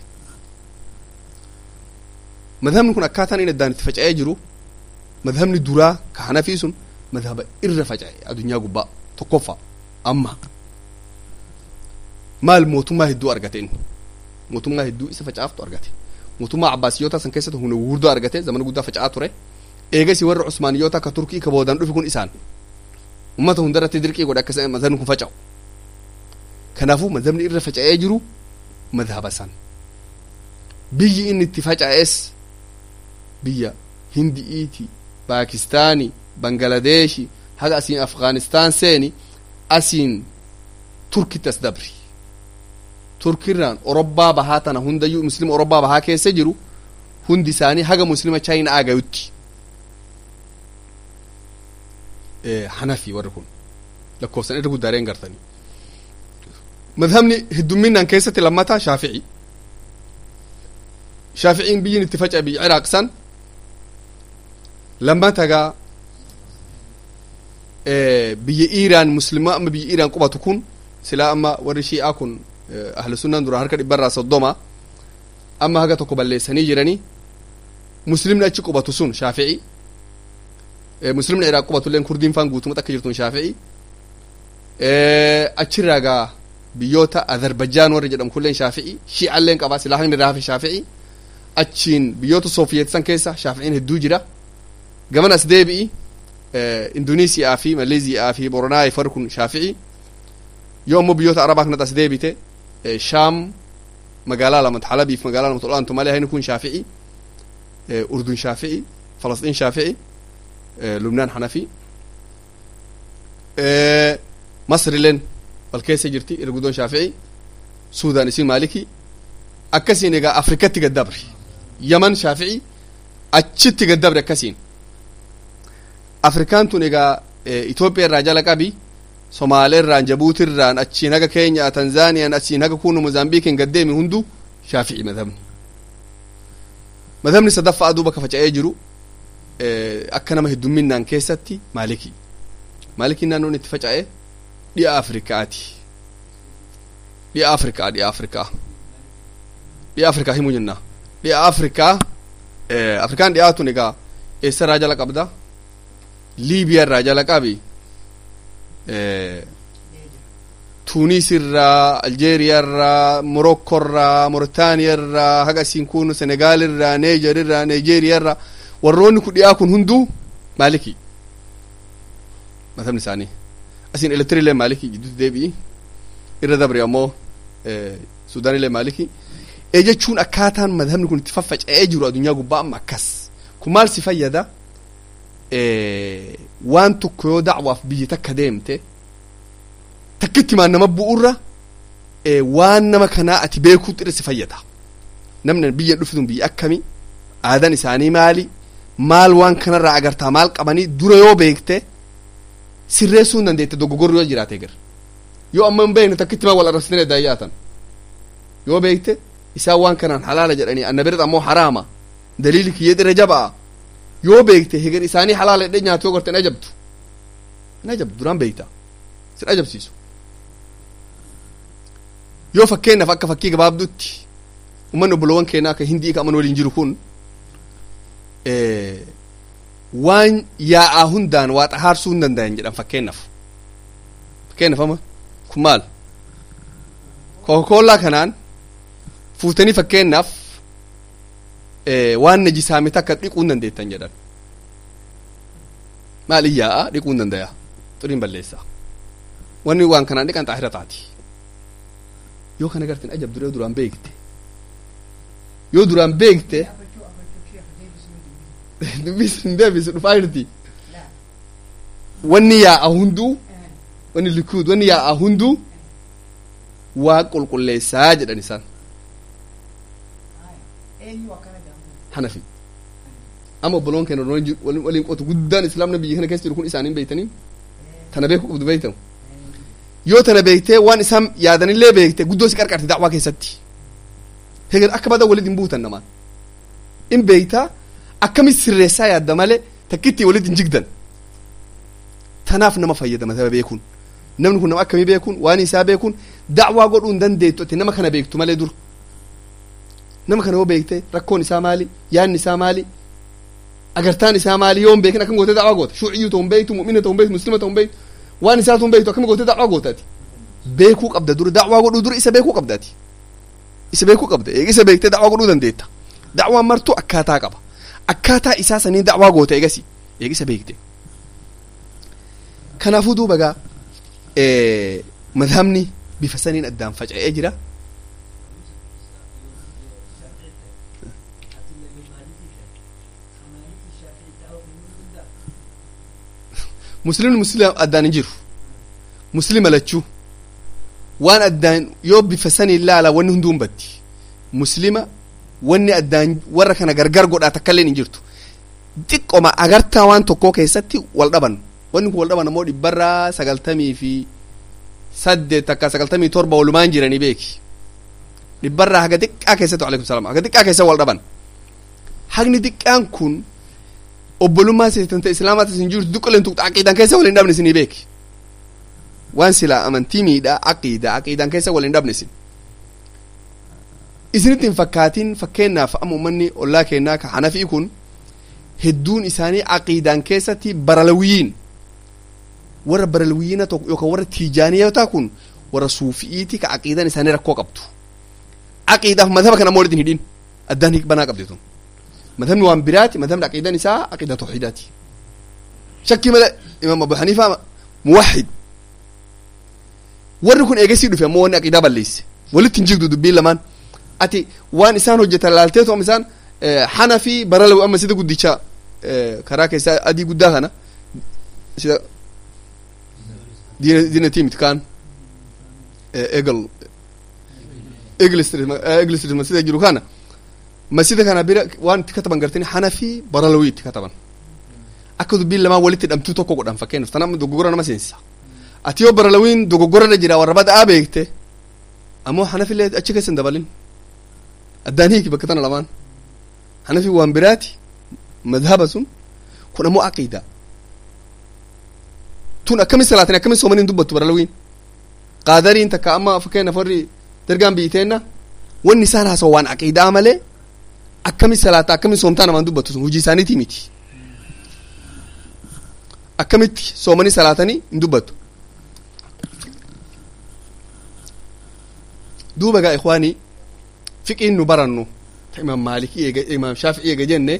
madhabni kun akkaataan inni addaan itti faca'ee jiru madhabni duraa ka hanafii sun madhaba irra faca'e addunyaa gubbaa tokkoffaa amma maal mootummaa hedduu argate inni mootummaa hedduu isa facaaftu argate mootummaa abbaasiyoota san keessatti humna gurguddoo argate zamana guddaa faca'aa ture eegasi warra usmaaniyoota akka turkii ka boodaan dhufe kun isaan ummata hundarratti dirqii godhe akka mazhabni kun faca'u kanaafuu mazhabni irra faca'ee jiru madhaba san biyyi inni itti faca'es biyya hindi'iiti paakistaani bangaladeeshi haga asiin afgaanistaan seeni asiin turkitti as dabri turkirraan orobbaa bahaa tana hundayyuu muslima orobbaa bahaa keessa jiru hundi isaanii haga muslima chaayinaa agayutti hanafi warri kun lakkoofsan irra guddaareen gartanii madhabni heddumminaan keessatti lammataa shaafici shaaficiin biyyin itti faca'e biyya iraaq san lammatagaa biyya iiraan muslima amma biyya iiraan qubatu kun silaa amma warri shi'aa kun ahlu sunnaan duraan harka dhibbarraa soddoma amma haga tokko balleessanii jiranii muslimni achi qubatu sun shaafici muslimni iraaq qubatulleen kurdiin faan guutumatti akka jirtun shaafici achirraa gaa biyyoota azarbajaan warri jedhamu kulleen shaafici shi'alleen qabaa silaa haqni irraa hafe shaafici achiin biyyoota soofiyet san keessa shaaficiin hedduu jira gaman as deebi'i indonesiyaa fi maleeziyaa fi boronaa far kun shaafici yoo ammoo biyyoota arabaa kanatti as deebite shaam magaalaa lamatti halabiif magaalaa lamatti olaantu malee hayni kun shaafici urdun shaafici falastiin shaafici lubnaan hanafi masrileen wal keessa jirti irguddoon shaafici suudaan isin maaliki akkasiin egaa afrikatti gaddabre yaman shaafici achitti gaddabre akkasiin afrikaan tun egaa itoophiyaa irraa jala qabi somaalee irraan jabuuti irraan achiin haga keenya tanzaaniyaan achiin haga kunu mozaambiikiin gaddeemi hundu shaafici madhabni madhabni sadaffaa duuba ka faca'ee jiru akka nama heddumminaan keessatti maaliki maalikiin naannoon itti faca'e dhi'a afrikaati dhi'a afrikaa dhi'a afrikaa dhi'a afrikaa himuu jenna dhi'a afrikaa afrikaan dhi'aatun egaa eessa irraa jala qabda liibiyaa irraa jala qabi tunis irraa aljeeriyaa irraa morokko irraa mooritaaniyaa irraa haga isiin kun senegaal irraa neejer irraa nigeeriyaa irraa warroonni kun dhi'aa kun hunduu maaliki matamni isaanii asiin elektiriilee maaliki jidduutti deebi'i irra dabre ammoo suudaanilee maaliki ee jechuun akkaataan madhabni kun itti faffaca'ee jiru addunyaa gubbaa amma akkas kun maal si fayyada waan tokko yoo dacwaaf biyya takka deemte takkitti maan nama bu'urra waan nama kanaa ati beekuutti irra si fayyada namni biyya dhufitun biyya akkami aadaan isaanii maali maal waan kanarraa agartaa maal qabanii dura yoo beekte sirreessuu hin dandeette dogoggorri yoo jiraate gar yoo amma hin beekne takkitti maa wal arrabsitanii addaa yaatan yoo beekte isaan waan kanaan halaala jedhanii anna biratti ammoo haraama daliili kiyyee irra jaba'a yoo beekte heger isaanii halaala jedhee nyaatu yoo garte hin ajabtu hin ajabtu duraan beekta sin ajabsiisu yoo fakkeenyaaf akka fakkii gabaabdutti ummanni obboloowwan keenyaa akka hindii ka'aman waliin jiru kun waan yaa'aa hundaan waa xahaarsuu hin danda'an jedhan fakkeenyaaf fakkeenyaaf ama kun maal kookoollaa kanaan fuutanii fakkeenyaaf waan najisaame takka dhiquu hin dandeettan jedhan maal iyyaa'a dhiquu hin danda'a xuriin balleessa wanni waan kanaan dhiqan xaahira taati yoo kana gartin ajab duree duraan beekte yoo duraan beekte dubbis hin deebisu dhufaa jirti wanni yaa'a hunduu wanni likuud wanni yaa'a hunduu waa qulqulleessaa jedhan isaan hanafi ama obboloon keenya waliin qotu guddaan islaamna biyya kana keessa jiru kun isaaniin beeytanii tana beeku qabdu beeytamu yoo tana beektee waan isaan yaadanillee beekte guddoo si qarqarte dacwaa keessatti heger akka badan walit hin buutan namaan in beeytaa akkamit sirreessaa yaadda malee takkitti walit hin jigdan tanaaf nama fayyada mataba beekuun namni kun nama akkamii beekuun waan isaa beekuun dacwaa godhuu hin dandeettu ati nama kana beektu malee dur nama kana yoo beekte rakkoon isaa maali yaanni isaa maali agartaan isaa maali yoo hin beekin akkam gootee dacwaa goota shuuciyyuu ta'u hin beektu mu'mina ta'u hin beektu muslima ta'u hin beektu waan isaa ta'u hin beektu akkam gootee dacwaa goota ati beekuu qabda dura dacwaa godhuu dura isa beekuu qabdaati isa beekuu qabda eega isa beektee dacwaa godhuu dandeetta dacwaan martuu akkaataa qaba akkaataa isaa saniin dacwaa goota eegasi eega isa beekte kanaafuu duuba gaa madhabni bifa saniin addaan faca'ee jira muslimni muslima addaan hin jiru muslima lachuu waan addaan yoo bifa sanii ilaala wanni hunduu hin baddi muslima wanni addaan warra kana gargar godhaa takkaillee hin jirtu xiqqoma agartaa waan tokkoo keessatti wal dhaban wanni kun wal dhaban ammoo dhibbarraa sagaltamii fi saddeet takka sagaltamii torba walumaan jiranii beeki dhibbarraa haga xiqqaa keessatti alaikum salaam haga xiqqaa keessa wal dhaban hagni xiqqaan kun obbolummaa seetanta islaamaa tasin jirtu duqqaleen tuqxa aqiidaan keessa waliin dhabne isinii beeki waan silaa amantii miidhaa aqiida aqiidaan keessa waliin dhabne isin isinitti hin fakkaatin fakkeenyaaf amma ummanni ollaa kennaa ka hanafii kun hedduun isaanii aqiidaan keessatti baralawiyyiin warra baralawiyyiina tokko yookaan warra tiijaaniyotaa kun warra suufi'iiti ka aqiidaan isaanii rakkoo qabdu aqiidaaf madhaba kana ammoo walitti hin hidhin addaan banaa qabdi tun madhabni waan biraati madhabni aqiidaan isaa aqiida tawxiidaati shakkii malee imaam abu haniifaa muwahid warri kun eegasii dhufe ammoo wanni aqiidaa balleesse walitti hin jirtu dubbiin lamaan ati waan isaan hojjetan laalteetu amma isaan hana fi baralawi amma sida guddicha karaa keessaa adii guddaa kana sida diina diinatii miti kaan egal egil street egil street masjida jiru kana masjida kana bira waan itti kataban gartanii hana fi baralawi itti kataban akka dubbiin lamaan walitti hidhamtuu tokko godhan fakkeenyaaf tanam dogoggora nama seensa ati yoo baralawiin dogoggorarra jira warra bada'aa beekte ammoo hanafillee achi keessa hin dabalin addaan hiiki bakka tana lamaan hanafi waan biraati madhaba sun kun ammoo aqiida tun akkamin salaatin akkamin soomaniin dubbattu baralawiin qaadariin takka amma fakkeenyaaf warri dargaan biiteenna wanni isaan haasawu waan aqiidaa malee akkamin salaata akkamin soomtaa namaan dubbattu sun hujii isaaniitii miti akkamitti soomanii salaatanii hin dubbattu duuba gaa ikwaanii fiqiin nu barannu ta imaam maalikii eega imaam shaafi'ii eega jenne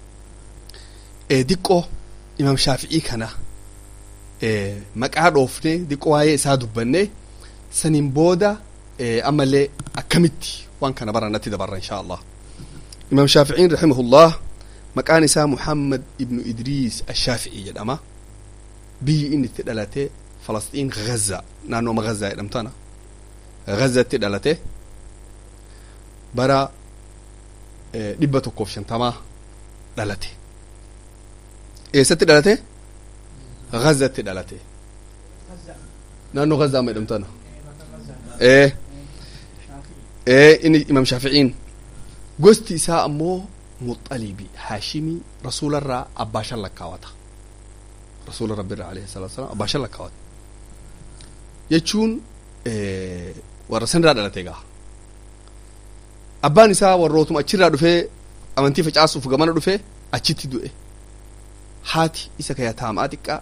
diqqoo imaam shaafi'ii kana maqaa dhoofne diqqoo waa'ee isaa dubbanne saniin booda ammallee akkamitti waan kana barannatti dabarra insha allah imaam shaafi'iin rahimahullah maqaan isaa muhammad ibnu idriis ashaafi'ii jedhama biyyi inni itti dhalate falasxiin gaza naannooma gazaa jedhamtana gazatti dhalate bara dhibba tokkoof shantamaa dhalate eessatti dhalate gazatti dhalate naannoo gazaa ma jedhamtana ee ee inni imam shaaficiin gosti isaa ammoo muxalibi haashimii rasuularraa abbaa shan lakkaawata rasuula rabbirraa alayhi salatu wasalam abbaa shan lakkaawata jechuun warra sanirraa dhalate gaa abbaan isaa warrootuma achirraa dhufee amantii facaasuuf gamana dhufee achitti du'e haati isa ka yataamaa xiqqaa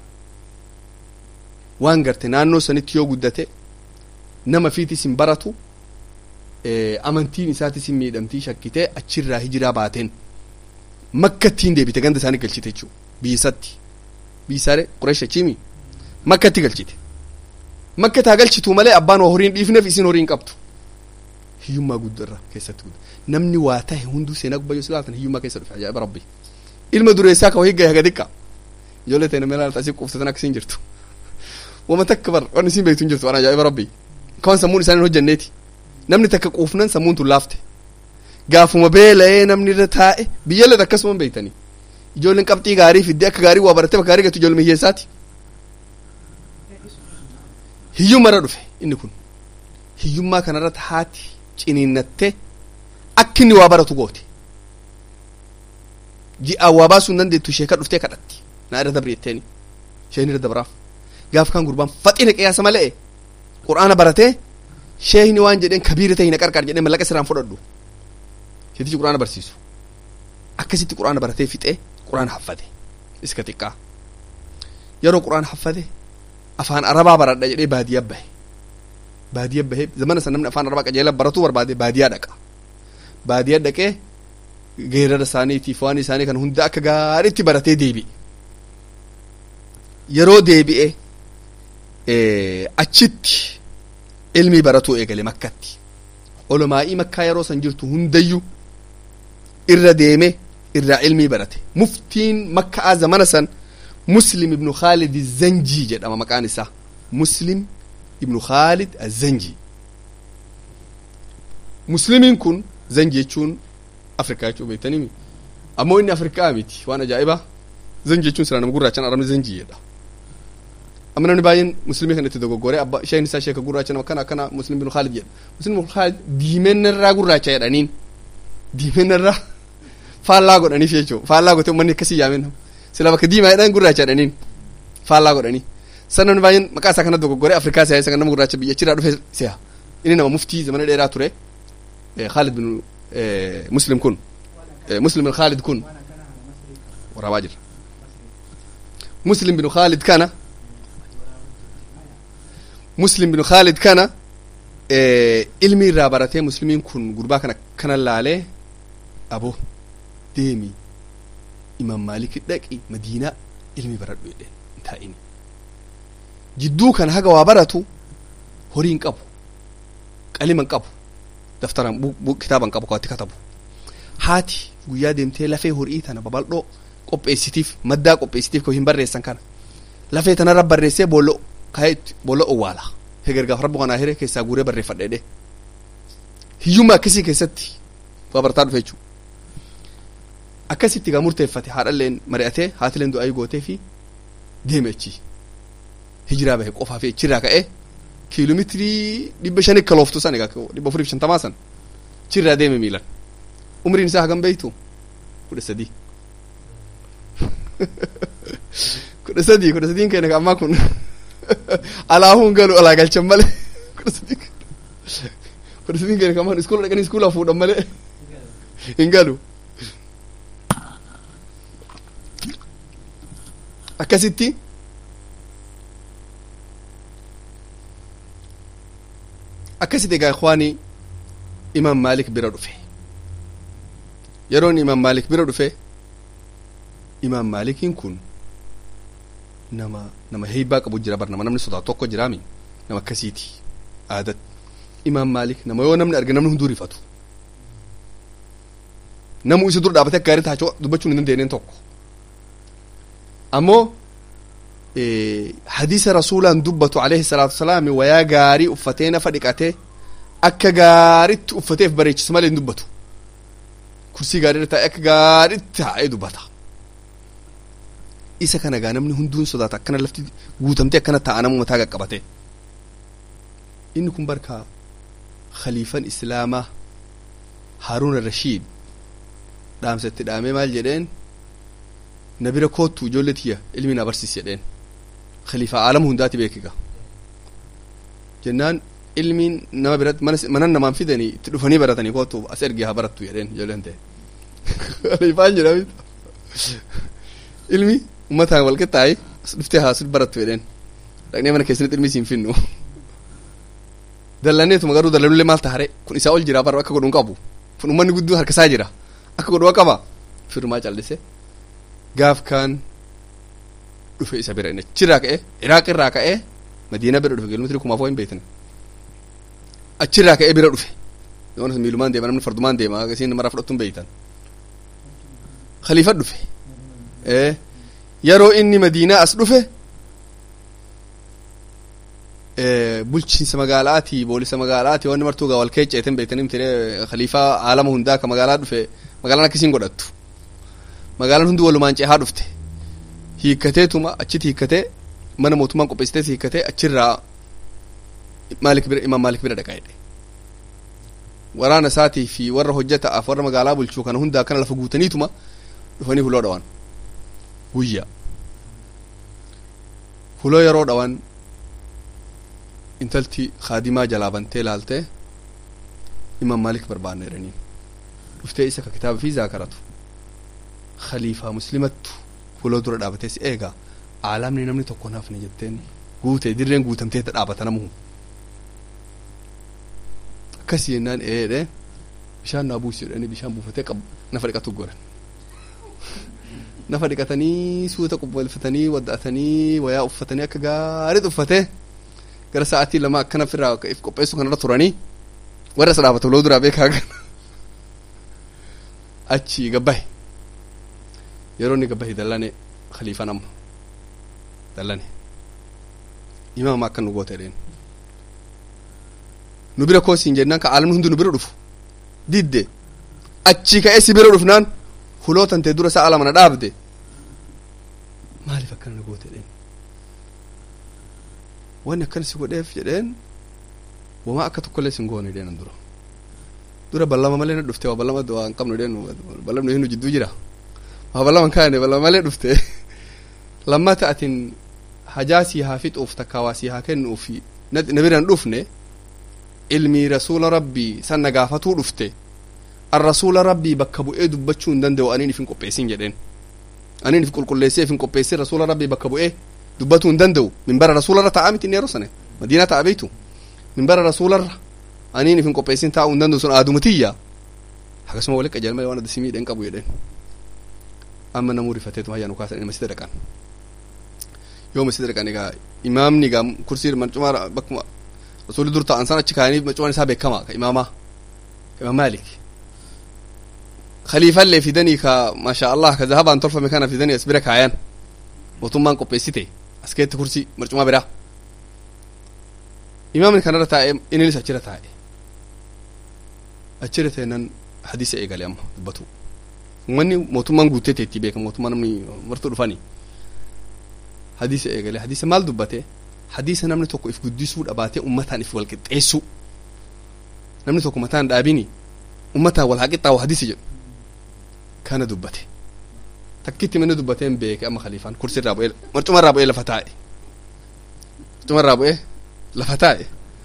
waan garte naannoo sanitti yoo guddate nama fiitis hin baratu amantiin isaatis hin miidhamtii shakkitee achirraa hijiraa baateen makkattiin deebite ganda isaanii galchite jechuu biyyisatti biyyisaare qureesh achiimi makkatti galchite makka taa galchitu malee abbaan waa horiin dhiifneef isin horiin qabtu hiyyummaa guddarra keessatti gudda namni waa tahe hunduu seenaa gubbayyoo silaatan hiyyummaa keessa dhufe ajaa'iba rabbi ilma dureessaa ka wahii gahe haga xiqqa ijoollee ta'e namni laalta asii quuftatan akkasiin jirtu wama takka bar waan isin beektu hin jirtu waan ajaa'iba rabbi kawan sammuun isaanii hojjanneeti namni takka quufnan sammuun tun laafte gaafuma beela'ee namni irra taa'e biyyallee akkasuma beektanii ijoolleen qabxii gaarii fidde akka gaarii waa barattee bakka gaarii gattu ijoollee hiyyeessaati hiyyummarra dhufe inni kun hiyyummaa kanarratti haati ciniinnattee akka inni waa baratu goote ji'aa waa baasuu hin dandeettu ishee kan dhuftee kadhatti naa irra dabri jetteeni isheen irra dabraaf gaaf kan gurbaan faxina qiyaasa malee qur'aana baratee sheehni waan jedheen kabiira ta'e na qarqar jedhee mallaqa sirraan fudhadhu sheetichi qur'aana barsiisu akkasitti qur'aana baratee fixee qur'aana haffate iska xiqqaa yeroo qur'aana haffate afaan arabaa baradha jedhee baadiyyaa bahe baadiyya bahee zamana san namni afaan arabaa qajeela baratuu barbaade baadiyyaa dhaqa baadiyyaa dhaqee geerara isaaniitiif waan isaanii kan hunda akka gaariitti baratee deebi'e yeroo deebi'e achitti ilmii baratuu eegale makkatti olomaa'ii makkaa yeroo san jirtu hundayyuu irra deeme irraa ilmii barate muftiin makkaa zamana san muslim ibnu khaalid zanjii jedhama maqaan isaa muslim ibnu khaalid azanjii muslimiin kun zanji jechuun afrikaa jechuu beektanii ammoo inni afrikaa miti waan ajaa'ibaa zanji jechuun sira nama gurraachan arabni zanjii jedha amma namni baay'een muslimii kan itti dogoggoree abba isheen isaa sheeka gurraacha nama kana akkana muslim ibnu khaalid jedha muslim ibnu khaalid diimennarraa gurraacha jedhaniin diimennarraa faallaa godhaniif jechuu faallaa gote uummanni akkasii yaamen sila bakka diimaa jedhan gurraacha jedhaniin faallaa godhanii san namni baay'een maqaa isaa kana dogoggoree afrikaa siyaa isa kan nama gurraacha biyya achirraa dhufe siya inni nama muftii zamana dheeraa ture khaalid bin muslim kun muslim bin khaalid kun waraabaa jira muslim bin khaalid kana muslim bin khaalid kana ilmi irraa baratee muslimiin kun gurbaa kana kana laalee abo deemi imam maaliki dhaqi madiinaa ilmi baradhu jedheen hin taa'ini jidduu kana haga waa baratu horii hin qabu qalima hin qabu daftaran kitaaba hin qabu kawatti katabu haati guyyaa deemtee lafee horii tana babal'oo qopheessitiif maddaa qopheessitiif koo hin barreessan kana lafee tanarra barreessee boollo kaayetti boollo owwaala hegergaaf rabbu kanaa hire keessaa guuree barreeffadheedhe hiyyummaa akkasii keessatti waa barataa dhufe jechuudha akkasitti gaa murteeffate haadhalleen mari'atee haatileen du'aayii gootee fi deeme achi hijiraa bahe qofaa fi achirraa ka'ee kiiloomeetirii dhibba shanii kalooftu san egaa dhibba afurii fi shantamaa san achirraa deeme miilan umriin isaa hagam beeytu kudha sadii kudha sadii kudha sadiin keenya ammaa kun alaahuun galu alaa galchan malee kudha sadii kudha sadiin keenya ammaa iskuula dhaqanii iskuulaa fuudhan malee hin galu akkasitti akkasitti egaa ikwaanii imaam maalik bira dhufe yeroon imaam maalik bira dhufe imaam maalikiin kun nama nama heeybaa qabu jira bar nama namni sodaa tokko jiraami nama akkasiiti aadat imaam maalik nama yoo namni arge namni hunduu rifatu namu isa dura dhaabate akka gaarii taachoo dubbachuun hin dandeenyeen tokko ammoo hadiisa rasuulaan dubbatu alayhi salaatu wasalaam wayaa gaarii uffatee nafa dhiqatee akka gaaritti uffateef bareechisa malee hin dubbatu kursii gaarii irra taa'ee akka gaaritti taa'ee dubbata isa kana gaa namni hunduun sodaata akkana lafti guutamtee akkana taa'a namu mataa qaqqabate inni kun barka khaliifan islaamaa haaruun rashiid dhaamsatti dhaamee maal jedheen na bira koottu ijoollee tiyya ilmi na barsiis jedheen khaliifaa aalama hundaati beekiga jennaan ilmiin nama biratti mana namaan fidanii itti dhufanii baratanii koottu as ergee haa barattu jedheen ijoolleen ta'e khaliifaan jedhami ilmi ummataan wal qixxaayi as dhuftee haa sit barattu jedheen dhaqnee mana keessanitti ilmi siin finnu dallanneetuma garuu dallanullee maal tahare kun isaa ol jira bara akka godhuun qabu kun ummanni gudduu harkasaa jira akka godhuu qaba firmaa callise gaaf kaan dhufe isa bira inni achirraa ka'e iraaq irraa ka'e madiina bira dhufe kiiloomeetirii kumaafoo hin beekne achirraa ka'e bira dhufe yoon miilumaan deema namni fardumaan deema isiin mara fudhattuun beeytan khaliifa dhufe yeroo inni madiinaa as dhufe bulchiinsa magaalaati boolisa magaalaati wanni martuu gaa wal keecceeten beektanii mtire khaliifaa aalama hundaa ka magaalaa dhufe magaalaan akkasiin godhattu magaalaan hundi walumaan cehaa dhufte hiikkateetuma achitti hiikkatee mana mootummaan qopheessitee hiikkatee achirraa maalik bira imaam maalik bira dhaqaa jedhe waraana isaatii fi warra hojjetaaf warra magaalaa bulchuu kana hundaa kana lafa guutaniituma dhufanii huloo dhawan guyyaa huloo yeroo dhawan intalti kaadimaa jalaa bantee laaltee imaam maalik barbaanna jedhaniin dhuftee isa ka kitaaba fi zaakaratu khaliifaa muslimattu huloo dura dhaabatee si eegaa aalamni namni tokko naafne jetteen guute dirreen guutamtee dhaabata namu akkasii jennaan eedhe bishaan naa buusi jedhanii bishaan buufatee qabu nafa dhiqatu goran nafa dhiqatanii suuta qubbalfatanii wadda'atanii wayaa uffatanii akka gaariitti uffatee gara sa'aatii lama akkana ofirraa if qopheessu kanarra turanii warra isa dhaabatu loo duraa beekaa kana achi gabbahe yeroo inni gabbahe dallane khaliifaan amma dallane imaama akka nu goote dheen nu bira koosiin jennaan ka aalamni hundi nu bira dhufu didde achi ka'ee si bira dhufnaan huloo tantee dura sa'a lama na dhaabde maaliif akkana na goote dheen wanni akkana si godheef jedheen wamaa akka tokkollee sin goone dheenan dura dura ballama malee na dhufte waa ballama waa hin qabnu dheen ballamni hinu jidduu jira waa ballama kaane ballama malee dhufte lammata atin hajaa sii haa fixuuf takkaa waa sii haa kennuuf na biraan dhufne ilmii rasuula rabbii san na gaafatuu dhufte an rasuula rabbii bakka bu'ee dubbachuu hin danda'u aniin ifin qopheessin jedheen aniin if qulqulleessee ifin qopheessin rasuula rabbii bakka bu'ee dubbatuu hin danda'u minbara rasuularra taa'aa miti inni yeroo sane madiinaa ta'a beeytu minbara rasuularra aniin ifin qopheessin taa'uu hin danda'u sun aadumatiyya akkasuma walitti qajeelma malee waan adda simii dhen qabu jedheen amma namuu rifateetu hayyaa nu kaasan masjida dhaqan yoo masjida dhaqan egaa imaamni egaa kursii marcumaa bakkuma rasuulli dur ta'an san achi kaayanii marcumaan isaa beekamaa ka imaamaa ka imaam maalik khaliifallee fidanii ka maasha allah ka zahabaan tolfame kana fidanii as bira kaayan mootummaan qopheessite as keetti kursii marcumaa biraa imaamni kanarra taa'e inninis achirra taa'e achirra ta'ennan hadiisa eegale amma dubbatu wanni mootummaan guuttee teetti beeka mootummaa namni martuu dhufanii hadiisa eegale hadiisa maal dubbate hadiisa namni tokko if guddisuu dhabaatee ummataan if walqixxeessu namni tokko mataan dhaabini ummataan wal haqixxaawu hadiisa jedhu kana dubbate takkitti manni dubbateen beeke amma khaliifaan kursi irraa bu'ee marcuma irraa bu'ee lafa taa'e marcuma irraa bu'ee lafa taa'e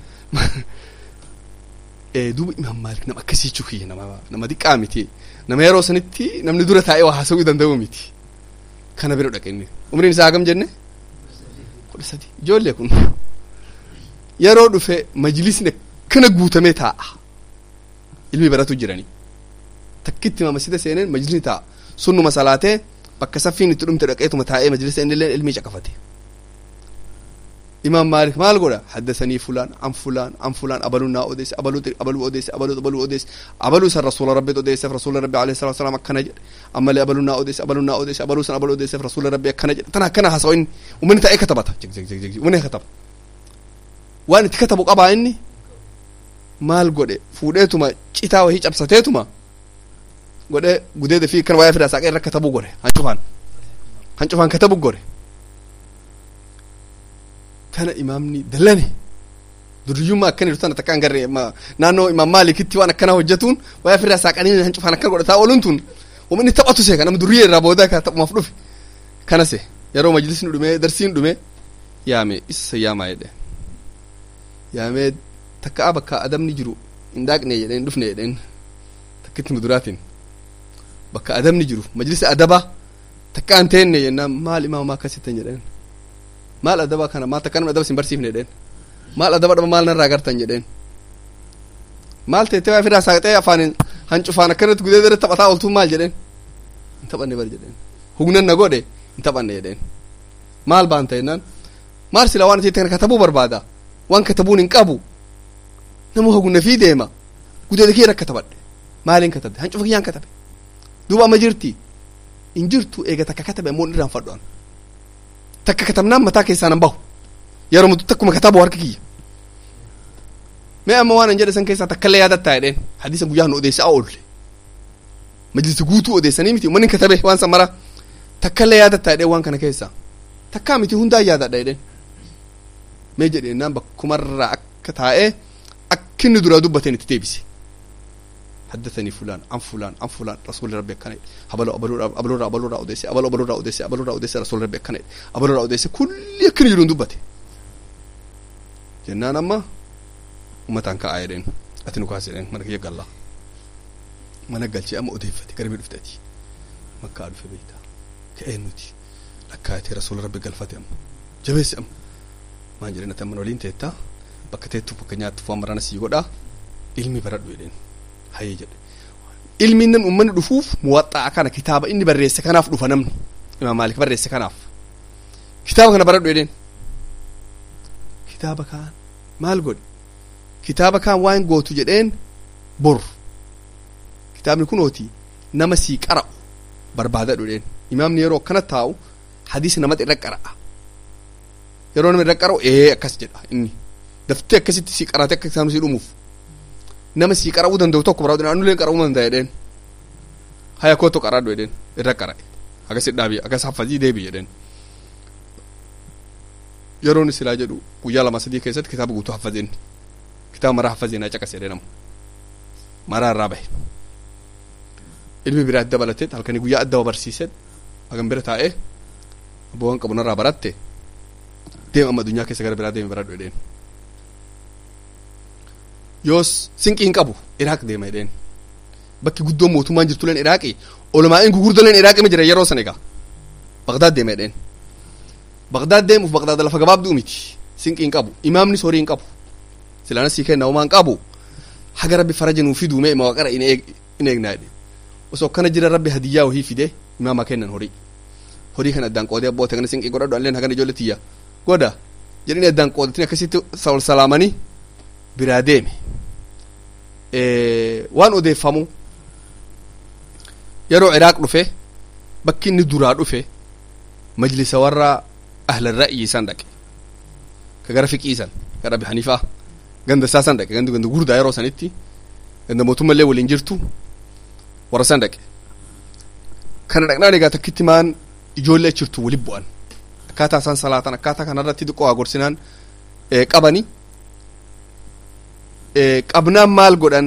duuba imaam maalik nama akkasii chukiyye nama nama diqqaa miti nama yeroo sanitti namni dura taa'ee waa haasa'uu danda'u miti kana bira dhaqe inni umriin isaa hagam jenne kudha sadi ijoollee kun yeroo dhufe majlisni akkana guutamee taa'a ilmi baratu jiranii takkitti masjida seeneen majlisni taa'a sunnuma salaatee bakka saffiin itti dhumte dhaqeetuma taa'ee majlisa innillee ilmii caqafate imaam maalik maal godha haddasanii fulaan an fulaan an fulaan abaluu naa odeesse abaluu abaluu odeesse abaluu abaluu odeesse abaluu san rasuula rabbiit odeesseef rasuula rabbi alayhi salatu wasalaam akkana jedhe ammallee abaluu naa odeesse abaluu naa odeesse abaluu san abaluu odeesseef rasuula rabbi akkana jedhe tana akkana haasa'u inni ummanni ta'ee katabata ummanni kataba waan itti katabu qabaa inni maal godhe fuudheetuma citaa wahii cabsateetuma godhe gudeeda fi kan wayaa fidaa saaqee irra katabuu gore hancufaan hancufaan katabu gore kana imaamni dallane duriyyummaa akkana jiru tana takka hin garre naannoo imaam maalikitti waan akkana hojjetuun wayaa fidaa saaqanii hancufaan akkana godhataa ooluun tun uummanni taphatu see kan nama duriyee irraa booda ka taphumaaf dhufe kana se yeroo majlisni dhume darsiin dhume yaame isa yaamaa jedhe yaamee takka bakka adabni jiru hin daaqne jedheen hin dhufne jedheen takkitti muduraatiin bakka adabni jiru majlisa adaba takka an teenne jennaan maal imaamaa akkasittan jedheen maal adaba kana maal takka namni adaba sin barsiifne jedheen maal adaba dhaba maal narraa gartan jedheen maal teettee waa firaa saaqxee afaanin hancufaan akkanatti gudee dara taphataa ooltuu maal jedheen hin taphanne bar jedheen hugnan na godhe hin taphanne jedheen maal baanta jennaan maal sila waan ati katabuu barbaada waan katabuun hin qabu nama hogna fi deema gudeeda kee rakka tabadhe maaliin katabde hancufa kiyyaan katabe duuba amma jirti hin jirtu eega takka katabe ammoo irraan fadhoan takka katabnaan mataa keessaan hin bahu yeroo mutu takkuma katabu harka kiyya mee amma waan an jedhe san keessaa takkallee yaadattaa jedheen hadiisa guyyaa nu odeessaa oolle majlisi guutuu odeessanii miti ummanni katabe waan san mara takkallee yaadattaa jedheen waan kana keessaa takkaa miti hundaa yaadadha jedheen mee jedheenaan bakkumarraa akka taa'ee akkinni duraa dubbateen itti deebise حدثني فلان عن فلان عن فلان رسول ربي كان أبلو أبلو أبلو أبلو أبلو أوديسي أبلو أبلو أوديسي أبلو أوديسي رسول ربي كان أبلو أوديسي كل يكن يرون دبته جنان أما umataan ka ayedhen ati nu kaaseden mana kiyya galla mana galchee amma odeeffate garbii dhuftati makkaa dhufe beeyta ka'ee nuti lakkaayatee rasuula rabbi galfate amma jabeessi amma maan jedhen ati amma waliin teetta bakka teettu bakka nyaattu fuwan marana sii godha ilmi baradhu jedheen hayyee jedhe ilmi namni ummanni dhufuuf muwaxxaa kana kitaaba inni barreesse kanaaf dhufa namni imaam maalik barreesse kanaaf kitaaba kana baradhu jedheen kitaaba kaan maal godhe kitaaba kaan waan gootu jedheen bor kitaabni kunooti nama sii qara'u barbaadadhu jedheen imaamni yeroo akkana taa'u hadiisa namatti irra qara'a yeroo nama irra qara'u ee akkas jedha inni daftee akkasitti sii qarate akka isaan sii dhumuuf nama sii qara'uu danda'u tokko barbaadu anuleen qara'uu danda'a jedheen haya kootu qaraadhu jedheen irra qara'e akkasit dhaabi akkas haffazii deebi jedheen yeroon silaa jedhu guyyaa lama sadii keessatti kitaaba guutuu haffazeen kitaaba maraa haffazeen haa caqase jedhee namu maraa irraa bahe ilmi biraa dabalatee halkanii guyyaa adda barsiisee hagan bira taa'ee abboowwan qabu narraa baratte deema amma addunyaa keessa gara biraa deeme baradhu jedheen yoos sinqii hin qabu iraaq deema jedheen bakki guddoon mootummaan jirtu leen iraaqi olmaa'in gugurdo leen iraaqi ma jira yeroo san egaa baqdaad deema jedheen baqdaad deemuuf baqdaad lafa gabaabduu miti sinqii hin qabu imaamnis horii hin qabu silaana sii kenna homaa hin qabu haga rabbi faraja nuu fiduu mee ima waqara in eegnaa jedhe osoo akkana jira rabbi hadiyyaa wahii fide imaama kennan horii horii kan addaan qoodee abboota kana sinqii godhadhu alleen hagana ijoollee tiyya godha jedhanii addaan qoodatin akkasitti wal salaamanii biraa deeme waan odeeffamu yeroo iraaq dhufe bakki inni duraa dhufe majlisa warra ahla ra'yi san dhaqe ka gara fiqii san ka dhabi hanifaa ganda isaa san dhaqe gandi ganda gurdaa yeroo sanitti ganda mootummallee waliin jirtu warra san dhaqe kana dhaqnaan egaa takkitti maan ijoollee achirtu wali bu'an akkaataa isaan salaatan akkaataa kanarratti xiqqoo haa gorsinaan qabani qabnaan maal godhan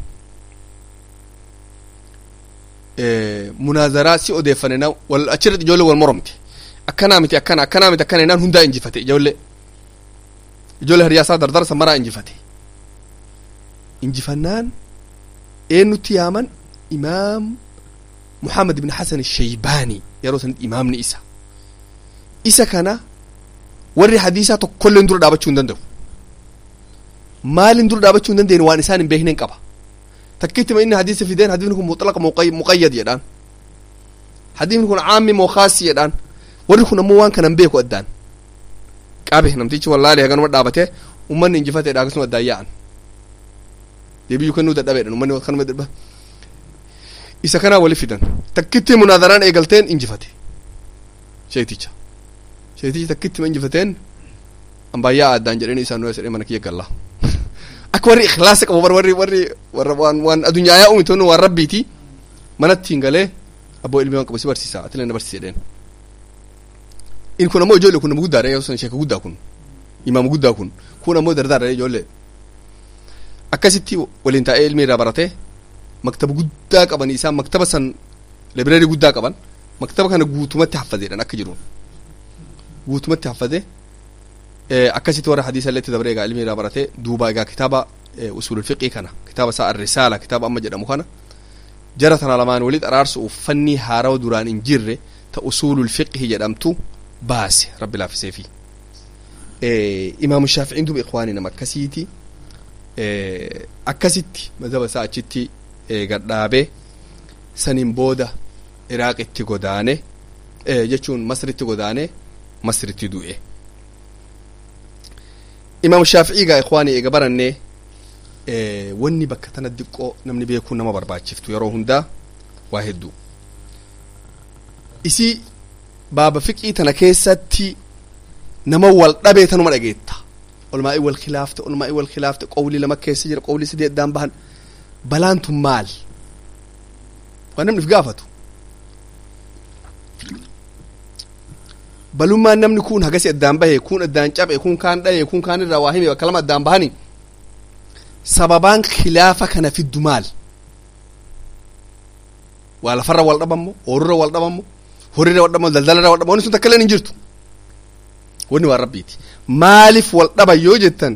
munaazaraa si odeeffane na wal achirratti ijoollee wal moromte akkanaa miti akkana akkanaa miti akkana naan hundaa injifate ijoollee ijoollee hariyaasaa dardarsa maraa injifate injifannaan eenyutti yaaman imaam muhammad ibn hasan shaybaanii yeroo sanitti imaamni isa isa kana warri hadiisaa tokkollee dura dhaabachuu hin danda'u maalin dura dhaabachuu hin dandeenye waan isaan hin beekneen qaba takkittima inni hadiisa fideen hadiisni kun mutlaqa muqayyad jedhaan hadiisni kun caammi moo khaasi jedhaan warri kun ammoo waan kana hin beeku addaan qabe namtichi wallaali haganuma dhaabate ummanni injifatee akkasuma addaan yaa'an deebiyyuu kennuu dadhabeedhan ummanni kanuma dadhaba isa kanaa wali fidan takkitti munaadaraan eegalteen injifate sheeticha sheetichi takkittima injifateen ambaayyaa addaan jedhanii isaan nuu jedhee mana kiyya gallaa akka warri ikhlaasa qabu bar warri warri warra waan waan addunyaa yaa'u miti waan rabbiiti manatti hin galee abboo ilmi waan qabu si barsiisa ati na barsiise jedheen in kun ammoo ijoollee kun nama guddaadha yoo san sheeka guddaa kun imaama guddaa kun kun ammoo dardaadha ijoollee akkasitti waliin taa'ee ilmi irraa baratee maktaba guddaa qaban isaan maktaba san libraarii guddaa qaban maktaba kana guutumatti haffazeedhan akka jiruun guutumatti haffazee akkasitti warra hadiisa illee itti dabaree egaa ilmi irraa baratee duuba egaa kitaaba usulul fiqii kana kitaaba isaa arrisaala kitaaba amma jedhamu kana jara tana lamaan walit araarsuuf fanni haarawa duraan hin jirre ta usulul fiqhi jedhamtu baase rabbi laaffiseefi imaamu shaaficiin duuba ikwaanii nama akkasiiti akkasitti mazhaba isaa achitti gadhaabee saniin booda iraaqitti godaane jechuun masritti godaane masritti du'e imaamu shaaficii gaa ikwaanii eega barannee wanni bakka tana diqqoo namni beekuu nama barbaachiftu yeroo hundaa waa hedduu isii baaba fiqii tana keessatti nama wal dhabee tanuma dhageetta olmaa'ii wal khilaafte olmaa'ii wal khilaafte qowlii lama keessa jira qowlii sadii addaan bahan balaan tun maal waan namni if gaafatu balummaan namni kun hagasi addaan bahe kun addaan cabe kun kaan dhaye kun kaan irraa waa hime bakka lama addaan bahani sababaan khilaafa kana fiddu maal waa lafarra wal dhabammo oorurra wal dhabammo horirra wal dhabammo daldalarra wal dhabammo wanni sun takka illee hin jirtu wanni waan rabbiiti maaliif wal dhaban yoo jettan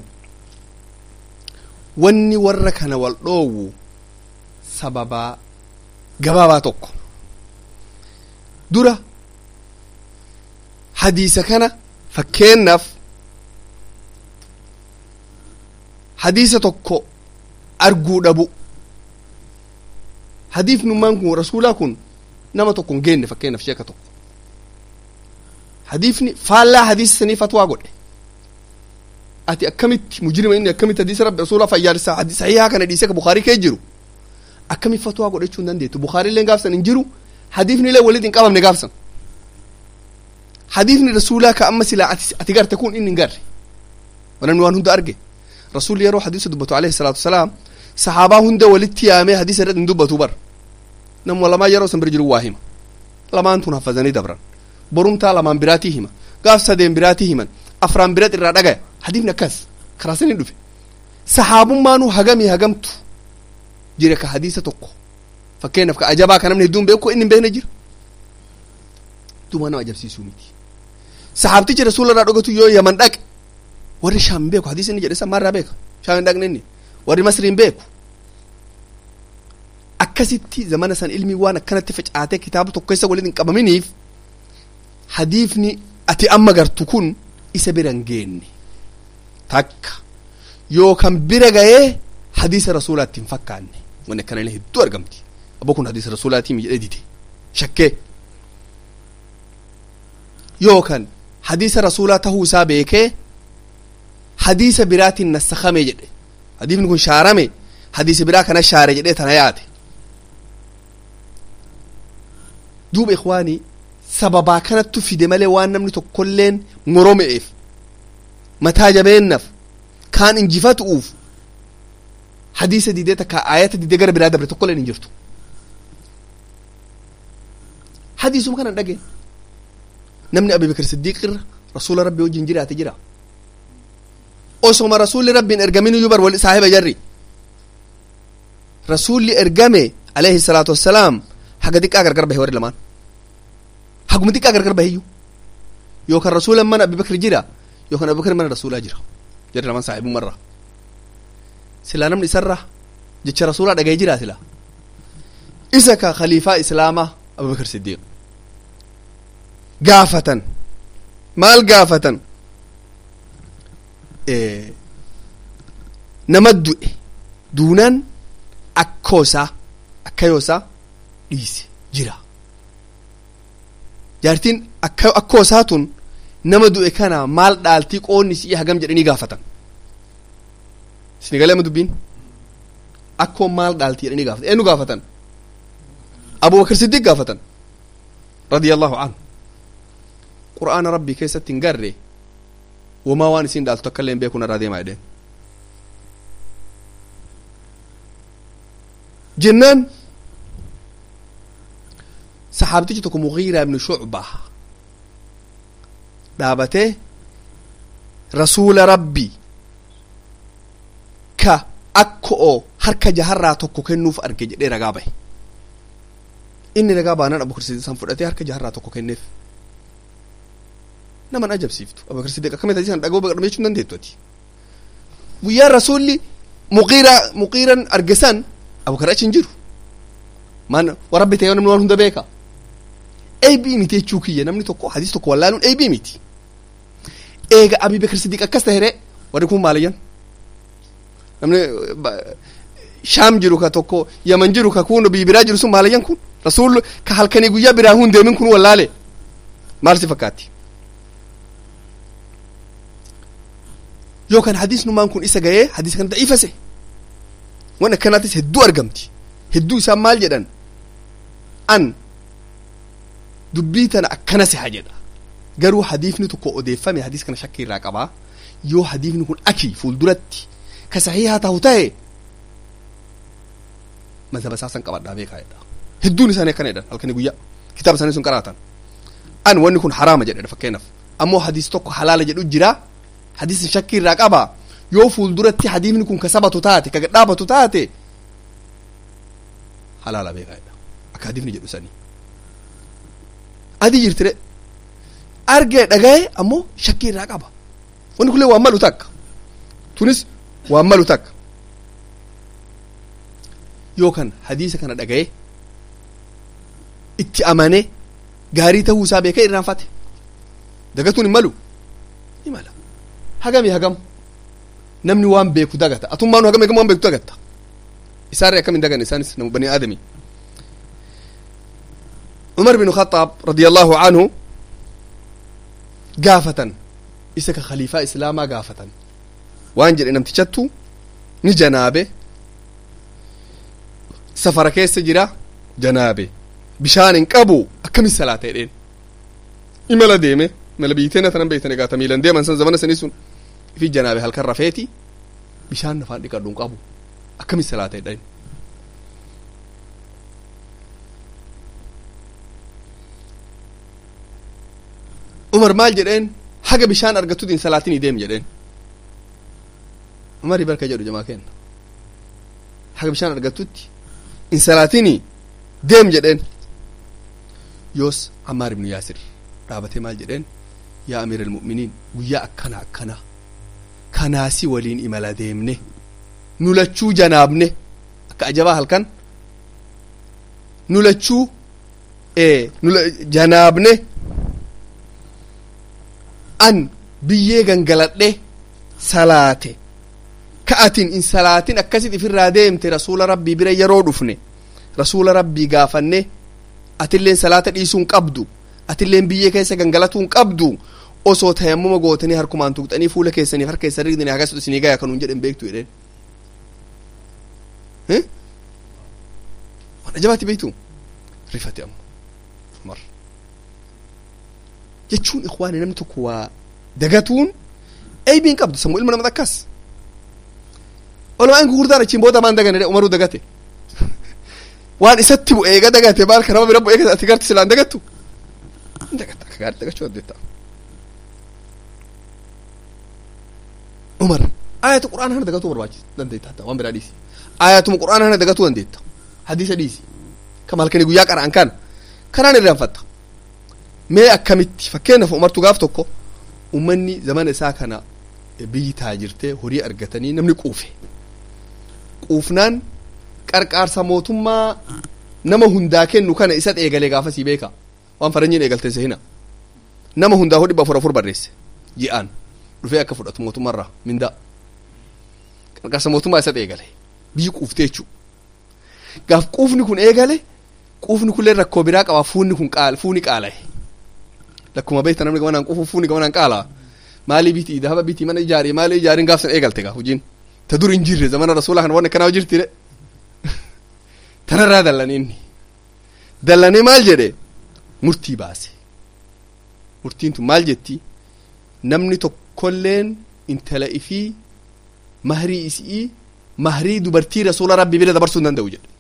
wanni warra kana wal dhoowwu sababaa gabaabaa tokko dura hadiisa kana fakkeennaaf hadiisa tokko arguu dhabu hadiifnummaan kun rasuulaa kun nama tokko hin geenne fakkeenyaaf sheeka tokko hadiifni faallaa hadiisa sanii fatwaa godhe ati akkamitti mujrima inni akkamitti hadiisa rabbi rasuulaa fayyaalessaa hadiisa sahihaa kana dhiisee ka bukaarii kee jiru akkamitti fatwaa godhachuu hin dandeettu bukaariillee gaafsan hin jiru hadiifnillee walitti hin qabamne gaafsan hadiifni rasuulaa ka amma silaa ati, ati garte kun inni hin garre wanamni waan hunda arge rasuulli yeroo hadiisa dubbatu alayhi salaatu wasalaam sahaabaa hunda walitti yaamee hadiisa irratti hin dubbatu bar namuma lamaa yeroo san bira jiru waa hima lamaan tun hafazanii dabran borumtaa lamaan biraatii hima gaaf sadeen biraatii himan afraan birat irraa dhagaya hadiifni akkas karaa sanii dhufe sahaabummaanuu hagamii hagamtu jira ka hadiisa tokko fakkeenyaaf ka ajabaa ka namni hedduun beeku inni hin beekne jira duuba nama ajabsiisuu miti sahaabtichi rasuula irraa dhugatu yoo yaman dhaqe warri shaam hin beeku hadiisa inni jedhe san maarraa beeka shaam hin dhaqne inni warri masri hin beeku akkasitti zamana san ilmii waan akkanatti facaatee kitaaba tokko keessa waliin hin qabaminiif hadiifni ati amma gartu kun isa bira hin geenne takka yookan bira ga'ee hadiisa rasuulaatti hin fakkaanne wanni akkana illee hedduu argamti abbo kun hadiisa rasuulaatii mi jedhee dide shakkee yookan hadiisa rasuulaa tahuu isaa beekee hadiisa biraatiin nassakame jedhe hadiifni kun shaarame hadiisa biraa kana shaare jedhee tana yaate duuba ikwaanii sababaa kanattu fide malee waan namni tokkolleen morome'eef mataa jabeennaaf kaan injifatu'uuf hadiisa didee takka ayata didee gara biraa dabre tokkolleen hin jirtu hadiisuma kanan dhageen namni abubakar siddiiq irra rasuula rabbi wajjin jiraate jira osoma rasuulli rabbiin ergamin iyyuu bar wal saahiba jarri rasuulli ergame alayhi salaatu wassalaam haga xiqqaa gargar bahe warri lamaan haguma xiqqaa gargar baheyyuu yookaan rasuulan mana abubakar jira yookaan abubakar mana rasuulaa jira jarri lamaan saahibummarra silaa namni isarra jecha rasuulaa dhaga'ee jira silaa isa ka khaliifaa islaamaa abubakar siddiiq gaafatan maal gaafatan nama du'e duunaan akkoosaa akkayoosaa dhiise jira jaartiin akka akkoosaa tun nama du'e kana maal dhaaltii qoonni si'i hagam jedhanii gaafatan isini galeema dubbiin akkoon maal dhaaltii jedhanii gaafatan eenyu gaafatan abubakar siddiq gaafatan radiyallahu anhu qur'aana rabbii keessatti hin garre wamaa waan isin dhaaltu akka illee hin beeku narraa deemaa jedheen jennaan saxaabtichi tokko mugiiraa ibnu shucba dhaabatee rasuula rabbi ka akka oo harka jaharraa tokko kennuuf arge jedhee ragaa bahe inni ragaa baanaan abubakar siddiq san fudhatee harka jaharraa tokko kenneef naman ajabsiiftu abubakar siddiq akkamitti hadiisan dhagoo baqadhame jechuu hin dandeettu ati guyyaa rasuulli muqiira muqiiran argesan abubakar achi hin jiru maan warabbi ta'ee namni waan hunda beeka eebii miti jechuu kiyya namni tokko hadiis tokko wallaaluun eebii miti eega abubakar siddiq akkas tahire warri kun maaliyyan namni shaam jiru ka tokko yaman jiru ka kun bibiraa jiru sun maaliyyan kun rasuul ka halkanii guyyaa biraa hun deemin kun wallaale maal si fakkaatti yookaan hadiisnumaan kun isa ga'ee hadiisa kana da'ifase waan akkanaatis hedduu argamti hedduu isaan maal jedhan an dubbii tana akkana siha jedha garuu hadiisni tokko odeeffame hadiis kana shakkii irraa qabaa yoo hadiisni kun aki fuulduratti ka sahihaa ta'u ta'e mazhaba isaasan qabadhaa beekaa jedha hedduun isaanii akkana jedhan halkanii guyyaa kitaaba isaanii sun qaraatan an wanni kun haraama jedhedha fakkeenyaaf ammoo hadiis tokko halaala jedhu jira hadiisni shakkii irraa qaba yoo fuulduratti hadiisni kun ka sabatu taate ka gadhaabatu taate halaala beekaa jedha akka hadiisni jedhu sanii adii jirtire argee dhagaye ammoo shakkii irraa qaba wanni kunillee waan malu takka tunis waan malu takka yookaan hadiisa kana dhagaye itti amane gaarii ta'uu isaa beekee irraanfate dagatuun hin malu ni mala hagami hagam namni waan beeku dagata atummaan hagam hagam waan beektu dagatta isaarri akkam hin daganne isaanis nama bani aadami umar bin khaxaab radiallahu anhu gaafatan isa ka khaliifaa islaamaa gaafatan waan jedhe namtichattu ni janaabe safara keessa jira janaabe bishaan hin qabu akkamin salaata jedheen imala deeme imala biiteena tanan beeytan egaa tamiilan deeman san zamana sanii sun ifi janaabe halkan rafeeti bishaan nafaan dhiqadhu hin qabu akkamin salaata jedheen umar maal jedheen haga bishaan argattutti hin salaatinii deem jedheen umarii barka jedhu jamaa kenna haga bishaan argattutti hin salaatinii deem jedheen yoos ammaar ibnu yaasir dhaabatee maal jedheen yaa amiira almu'miniin guyyaa akkana akkana kanaasi waliin imala deemne nu lachuu janaabne akka ajabaa halkan nu lachuu nu janaabne an biyyee gangaladhe salaate ka atin in salaatin akkasit ifirraa deemte rasuula rabbii bira yeroo dhufne rasuula rabbii gaafanne atilleen salaata dhiisuun qabdu atilleen biyyee keessa gangalatuun qabdu osoo tayammuma gootanii harkumaan tuqxanii fuula keessaniif harka keessan rigdanii hagas isinii gaya kanuun jedhen beektu jedheen waan ajabaatti beektu rifate amma umar jechuun ikwaani namni tokko waa dagatuun eybiin qabdu sammuu ilma nama akkas olumaan gurguddaan achiin booda maan dagane umaruu dagate waan isatti bu'ee eega dagate maal ka nama bira bu'ee ati garti silaan dagattu hin dagatta akka gaarii dagachuu dandeetta umar ayatu qur'aana hana dagatuu barbaachisa dandeetta hatta waan biraa dhiisi ayatuma qur'aana hana dagatuu dandeetta hadiisa dhiisi kama halkanii guyyaa qara'an kan kanaan irraanfatta mee akkamitti fakkeenyaaf umartu gaaf tokko ummanni zamana isaa kana biyyi taajirtee horii argatanii namni quufe quufnaan qarqaarsa mootummaa nama hundaa kennu kana isa eegalee gaafasii beeka waan faranjiin eegalteen sehina nama hundaa hodhi afur afur barreesse ji'aan dhufee akka fudhatu mootummaarraa mindaa qarqaarsa mootummaa isa eegale biyyi quuftee jechuu gaaf quufni kun eegale quufni kunillee rakkoo biraa qaba fuunni kun qaal fuuni qaala'e lakkuma beekta namni gamanaan quufu fuuni gamanaan qaalaa maalii biti dahaba biti mana ijaari maalii ijaariin gaafsan eegalte gaa hojiin ta dur hin jirre zamana rasuulaa kana waan akkanaa jirti de tanarraa dallane inni dallanee maal jedhe murtii baase murtiin tun maal jetti namni tokkolleen intala ifii mahrii isii mahrii dubartii rasuula rabbii bira dabarsuu hin danda'u jedhe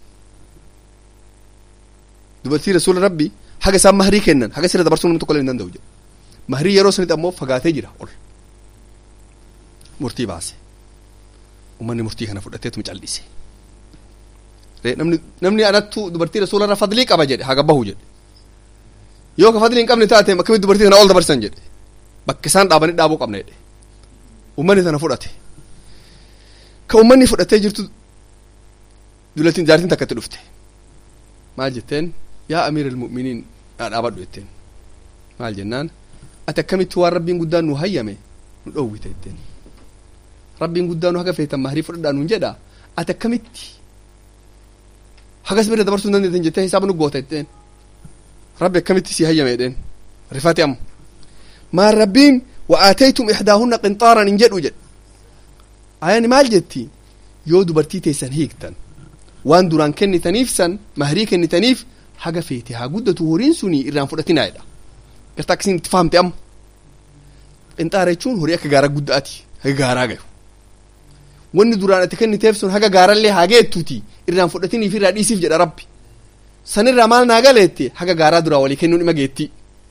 dubartii rasuula rabbii haga isaan mahrii kennan haga sira dabarsuu namni tokkolleen hin danda'u jedhe mahrii yeroo sanitti ammoo fagaatee jira ol murtii baase ummanni murtii kana fudhateetuma callise namni namni anattu dubartii rasuularra fadlii qaba jedhe haga bahu jedhe yoo ka fadlii hin qabne taate akkamitti dubartii kana ol dabarsan jedhe bakka isaan dhaabanii dhaabuu qabna jedhe ummanni tana fudhate ka ummanni fudhatee jirtu dulattiin jaartiin takkatti dhufte maal jetteen yaa amiira almu'miniin dhaabadhu jetteen maal jennaan ati akkamitti waan rabbiin guddaan nu hayyame nu dhoowwite jetteen rabbiin guddaan nu haga feetan mahrii fudhadhaa nuun jedha ati akkamitti hagas bira dabarsuu hin dandeetan jettee hisaaba nu goota jetteen rabbi akkamitti si hayyame jedheen rifate amma maan rabbiin wa aataytum ixdaahunna qinxaaran hin jedhu jedhe ayani maal jetti yoo dubartii teessan hiiktan waan duraan kennitaniif san mahrii kennitaniif haga feete haa guddatu horiin suni irraan fudhatinaa jedha gartaa akkasiin itti fahamte amma qinxaara jechuun horii akka gaaraa guddaati haga gaaraa gayu wanni duraan ati kenniteef sun haga gaarallee haa geettuuti irraan fudhatiniif irraa dhiisiif jedha rabbi sanirraa maal naa galeette haga gaaraa duraa walii kennuun ima geetti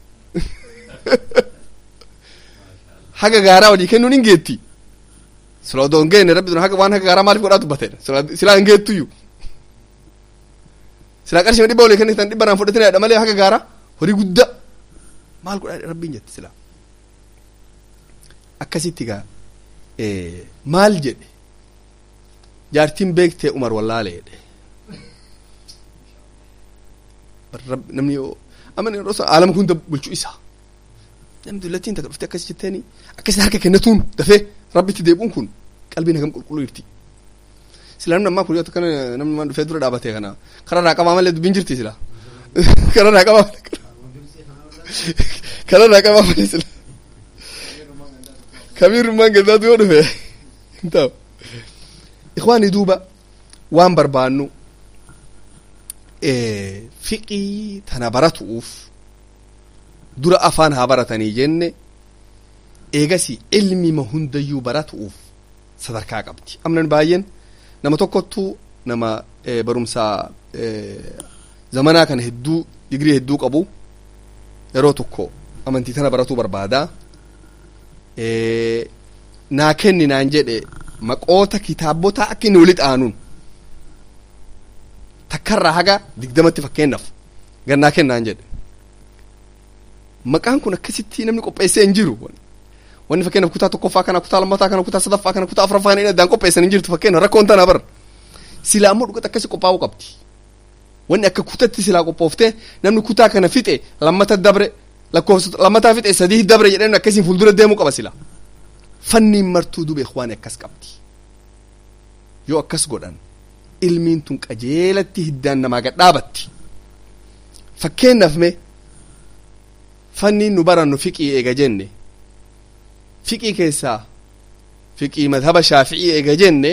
haga gaaraa walii kennuun hin geetti sila odoo hin geenne rabbi haga waan haga gaaraa maaliif godhaa dubbateedha silaa hin geettuyyu silaa qarshima dhibba walii kennitan dhibba irraan fudhatinadha malee haga gaaraa horii guddaa maal godhaa rabbiin jetti silaa akkasitti gaa maal jedhe jaartiin beektee umar wallaale jedhe namni amma aalama hunda bulchuu isaa namni dullattiin takka dhuftee akkas jetteeni akkasitti harka kennatuun dafee rabbitti deebi'uun kun qalbiin hagam qulqulluu jirti sila namni ammaa kun yoo kana namni dhufee dura dhaabatee kana kararraa qabaa malee dubbiin jirti sila kararraa qabaa malee kararraa qabaa malee sila kabiirummaan gaddaatu yoo dhufe hin ta'u ikwaani duuba waan barbaannu fiqii tana baratuuf dura afaan haa baratanii jenne eegasi ilmima hundayyuu baratuuf sadarkaa qabdi amnan baay'een nama tokkottu nama barumsaa zamanaa kana hedduu digrii hedduu qabu yeroo tokko amantii tana baratuu barbaada naa kenni naan jedhe maqoota kitaabota akka inni walitti aanuun takkarraa haga digdamatti fakkeennaaf gannaa kennaan jedhe maqaan kun akkasitti namni qopheessee hin jiru wanni fakkeenyaaf kutaa tokkoffaa kana kutaa lammataa kana kutaa sadaffaa kana kutaa afuraffaa kana addaan qopheessan hin jirtu fakkeenyaaf rakkoon tana bar silaa ammoo dhugata akkasi qophaa'uu qabdi wanni akka kutatti silaa qophooftee namni kutaa kana fixe lammata dabre lakkoofsa lammataa fixe sadii dabre jedheen akkasiin fuuldura deemuu qaba silaa fanniin martuu dube waan akkas qabdi yoo akkas godhan ilmiin tun qajeelatti hiddaan namaa gad dhaabatti fakkeenyaaf mee fanniin nu barannu fiqii eega jenne fiqii keessaa fiqii madhaba shaafi'ii eega jenne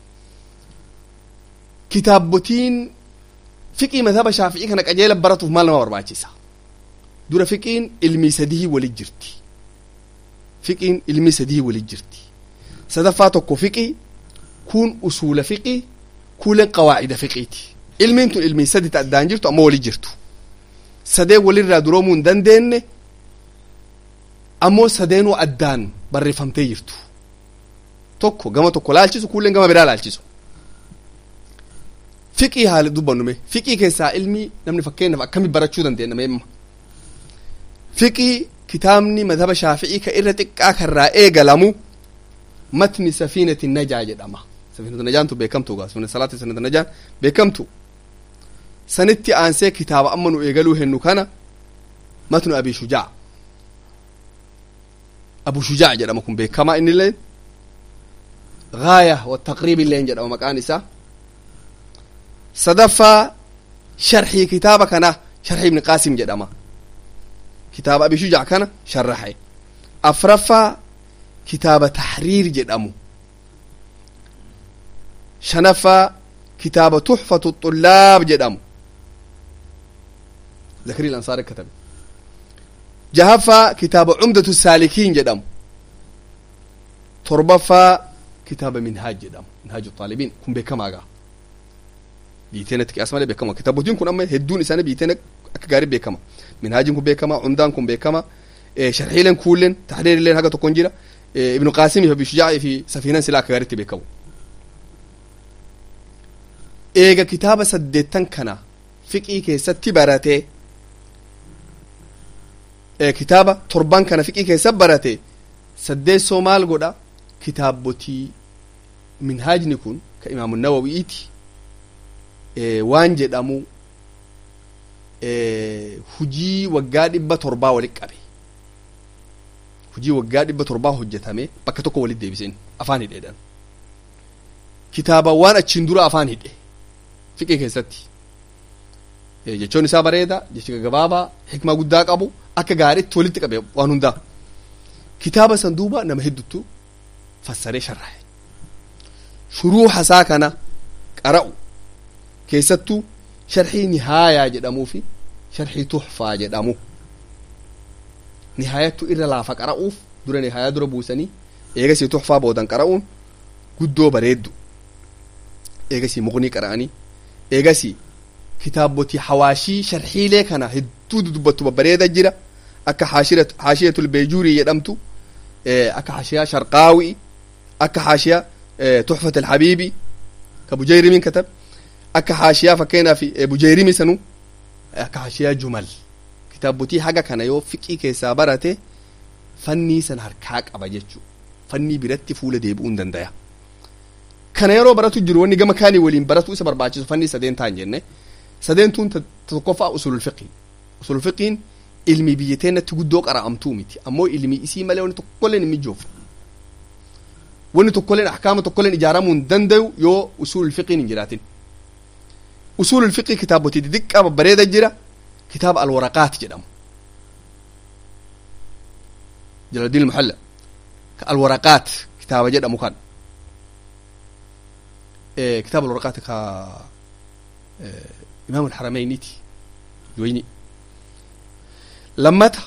kitaabbotiin fiqii madhaba shaafi'ii kana qajeela baratuuf maal nama barbaachisa dura fiqiin ilmii sadii walit jirti fiqiin ilmii sadii walit jirti sadaffaa tokko fiqii kun usuula fiqii kuuleen qawaacida fiqiiti ilmiin tun ilmii sadi ta addaan jirtu ammoo walit jirtu sadeen walirraa duroomuu hin dandeenye ammoo sadeenuu addaan barreeffamtee jirtu tokko gama tokko laalchisu kuuleen gama biraa laalchisu fiqii haala dubbannume fiqii keessaa ilmii namni fakkeenyaaf akkami barachuu dandeenya meemma fiqii kitaabni madhaba shaafi'ii ka irra xiqqaa karraa eegalamu matni safiinati najaa jedhama safiinatu najaantu beekamtu gaa safiinatu salaati safiinatu najaan beekamtu sanitti aansee kitaaba amma nu eegaluu hennu kana matnu abi shujaa abu shujaa jedhama kun beekamaa innillee gaaya wa taqriib illeen jedhama maqaan isaa sadaffaa sharxii kitaaba kana sharxii ibni qaasim jedhama kitaaba abi shujaa kana sharraxe afraffaa kitaaba tahriir jedhamu shanaffaa kitaaba tuxfatu xullaab jedhamu zakrii lansaar katabe jahaffaa kitaaba cumdatu saalikiin jedhamu torbaffaa kitaaba minhaaj jedhamu minhaaju xaalibiin kun beekamaagaa biiteenatti qiyaas malee beekama kitaabotiin kun amma hedduun isaanii biiteen akka gaarii beekama minhaajiin kun beekama cumdaan kun beekama sharxiileen kuulleen tahriirilleen haga tokkon jira ibnu qaasimii fi abishujaa'i fi safiinan silaa akka gaariitti beekamu eega kitaaba saddeettan kana fiqii keessatti baratee kitaaba torban kana fiqii keessa barate saddeessoo maal godha kitaabotii minhaajni kun ka imaamu nawawi'iiti waan jedhamu hujii waggaa dhibba torbaa walit qabe hujii waggaa dhibba torbaa hojjetame bakka tokko walit deebiseen afaan hidheedhan kitaaba waan achiin dura afaan hidhe fiqii keessatti jechoon isaa bareeda jechi gabaabaa hikmaa guddaa qabu akka gaariitti walitti qabe waan hundaa kitaaba san duuba nama heddutu fassaree sharrahe shuruuxa isaa kana qara'u keessattuu sharxii nihaayaa jedhamuu fi sharxii tuxfaa jedhamu nihaayattu irra laafa qara'uuf dura nihaayaa dura buusanii eegasii tuxfaa boodan qara'uun guddoo bareeddu eegasii muqnii qara'anii eegasii kitaabotii hawaashii sharxiilee kana hedduu dubbattu babbareeda jira akka haashiyatul beejuurii jedhamtu akka haashiyaa sharqaawi akka haashiyaa tuxfat alhabiibi ka bujayrimiin katab akka haashiyaa fakkeenyaaf bujayrimi sanu akka haashiyaa jumal kitaabotii haga kana yoo fiqii keessaa barate fannii san harkaa qaba jechuu fannii biratti fuula deebi'uu hin dandaya kana yeroo baratu jiru wanni gama kaanii waliin baratu isa barbaachisu fannii sadeen ta'an jenne sadeentuun tokkoffaa usulul fiqii usulul fiqiin ilmi biyya teenatti guddoo qara'amtuu miti ammoo ilmi isii malee wanni tokkolleen hin mijoofne wanni tokkoleen ahkaama tokkoleen ijaaramuu hin danda'u yoo usuul fiqiin hin jiraatin usuul fiqii kitaabotii xixiqqaa babbareeda jira kitaaba alwaraqaat jedhamu jaladiin ilmuhalla ka alwaraqaat kitaaba jedhamu kan kitaaba alwaraqaat ka imaam alxarameyniti yoyni lammata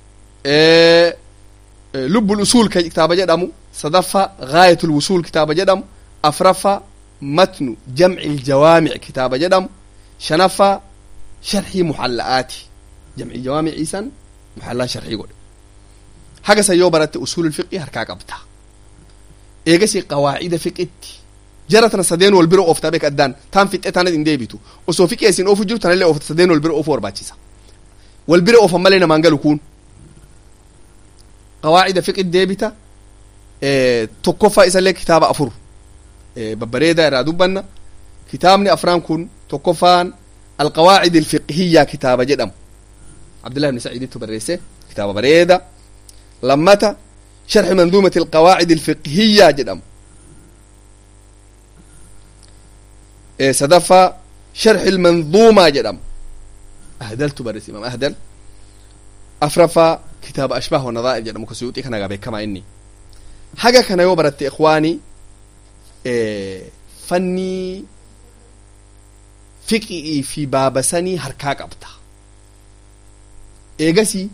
lubbul usuul ka kitaaba jedhamu sadaffaa gaayatul wusuul kitaaba jedhamu afraffaa matnu jamci iljawaamic kitaaba jedhamu shanaffaa sharxii muxalla'aati jamci jawaamiciisan muxallaa sharxii godhe hagasan yoo baratte usuul fiqii harkaa qabta eegasi qawaacida fiqitti jara tana sadeen wal bira ooftaa beek addaan taan fixxe taanat hin deebitu osoo fiqee isin oofu jiru tanallee oofta sadeen wal bira oofu barbaachisa wal bira oofan malee namaan galu kun qawaacida fiqit deebita tokkoffaa isallee kitaaba afur babbareedaa irraa dubbanna kitaabni afraan kun tokkoffaan alqawaacid alfiqhiyya kitaaba jedhamu abdullah ibni saciidittu barreesse kitaaba bareeda lammata sharxi manduumati alqawaacid alfiqhiyya jedhamu sadaffaa sharxi almanduumaa jedhamu ahdaltu barreesse imaam ahdal afraffaa kitaaba ashbaah wanadaa'ir jedhamu ka suyuuxii kana gaa beekamaa inni haga kana yoo baratte ikwaanii fannii fiqii fi baabasanii harkaa qabta eegasii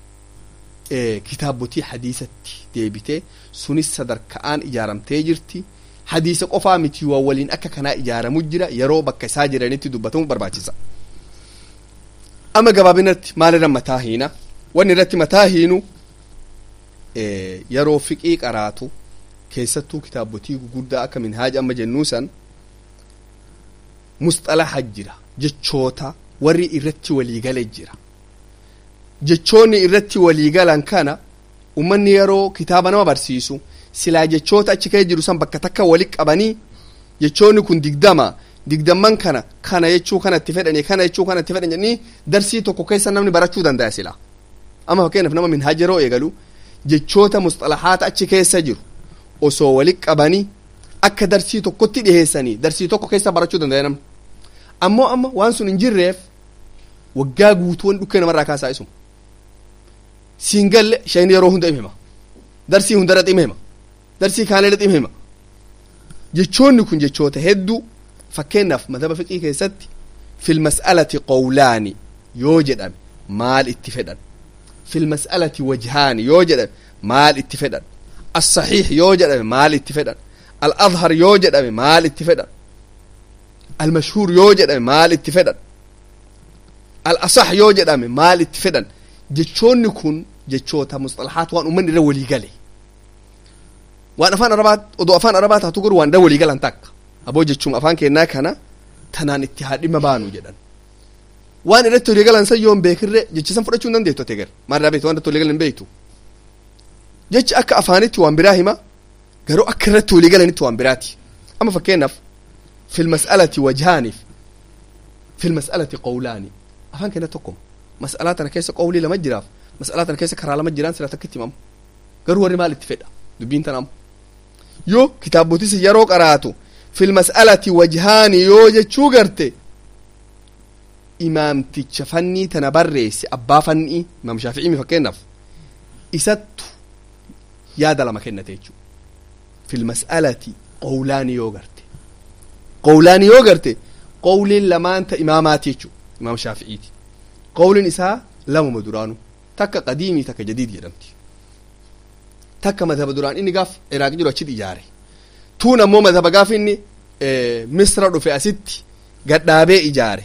kitaabotii hadiisatti deebitee sunis sadarka'aan ijaaramtee jirti hadiisa qofaa miti waa waliin akka kanaa ijaaramu jira yeroo bakka isaa jiranitti dubbatamu barbaachisa ama gabaabinatti maalirra mataa hiina wanni irratti mataa hiinu yeroo fiqii qaraatu keessattuu kitaabotii guguddaa akka minhaaja amma jennuu san musxalaha jira jechoota warri irratti waliigale jira jechoonni irratti waliigalan kana ummanni yeroo kitaaba nama barsiisu silaa jechoota achi kee jiru san bakka takka wali qabanii jechoonni kun digdama digdamman kana kana jechuu kanatti fedhani kana jechuu kanatti fedhan jedhanii darsii tokko keessa namni barachuu danda'a sila amma fakkeenyaaf nama minhaaja yeroo eegalu jechoota musxalahaata achi keessa jiru osoo wali qabanii akka darsii tokkotti dhiheessanii darsii tokko keessa barachuu danda'a namni ammoo amma waan sun hin jirreef waggaa guutuu waan dhukkee namarraa kaasaa isuma siin galle shayni yeroo hunda hima darsii hundarra dhima hima darsii kaanirra dhima hima jechoonni kun jechoota hedduu fakkeenyaaf madaba fiqii keessatti fil mas'alati qawlaani yoo jedhame maal itti fedhan fil mas'alati wajhaani yoo jedhame maal itti fedhan الصحيح yoo jedhame maal itti fedhan الأظهر yoo jedhame maal itti fedhan المشهور yoo jedhame maal itti fedhan الأصح yoo jedhame maal itti fedhan jechoonni kun jechoota musxalahaat waan ummanni irra walii gale waan afaan arabaa odoo afaan arabaa taatu garuu waan irra walii galan takka aboo jechuun afaan kennaa kana tanaan itti haa dhimma baanu jedhan waan irratti walii galan san yoon beekirre jechisan fudhachuu hin dandeettu ate gar maal irraa beektu waan irratti walii galan hin beektu jechi akka afaanitti waan biraa hima garuu akka irratti walii galanitti waan biraati amma fakkeenyaaf fil mas'alati wajhaaniif fil mas'alati qawlaani afaan kenna tokkoma mas'alaa tana keessa qawlii lama jiraaf mas'alaa tana keessa karaa lama jiraan sila takkitti himamu garuu warri maal itti fedha dubbiin tana amma yoo kitaabotis yeroo qaraatu fil mas'alati wajhaani yoo jechuu garte imaamticha fannii tana barreesse abbaa fannii imaam shaafi'ii fakkeenyaaf isattu yaada lama kennate jechuudha fil mas'alati qawlaani yoo garte qawlaani yoo garte qawliin lamaan ta imaamaati jechuudha imaam shaafi'iiti qawliin isaa lamuma duraanu takka qadiimii takka jadiid jedhamti takka madhaba duraan inni gaaf iraaq jiru achitti ijaare tuun ammoo madhaba gaaf inni misra dhufe asitti gadhaabee ijaare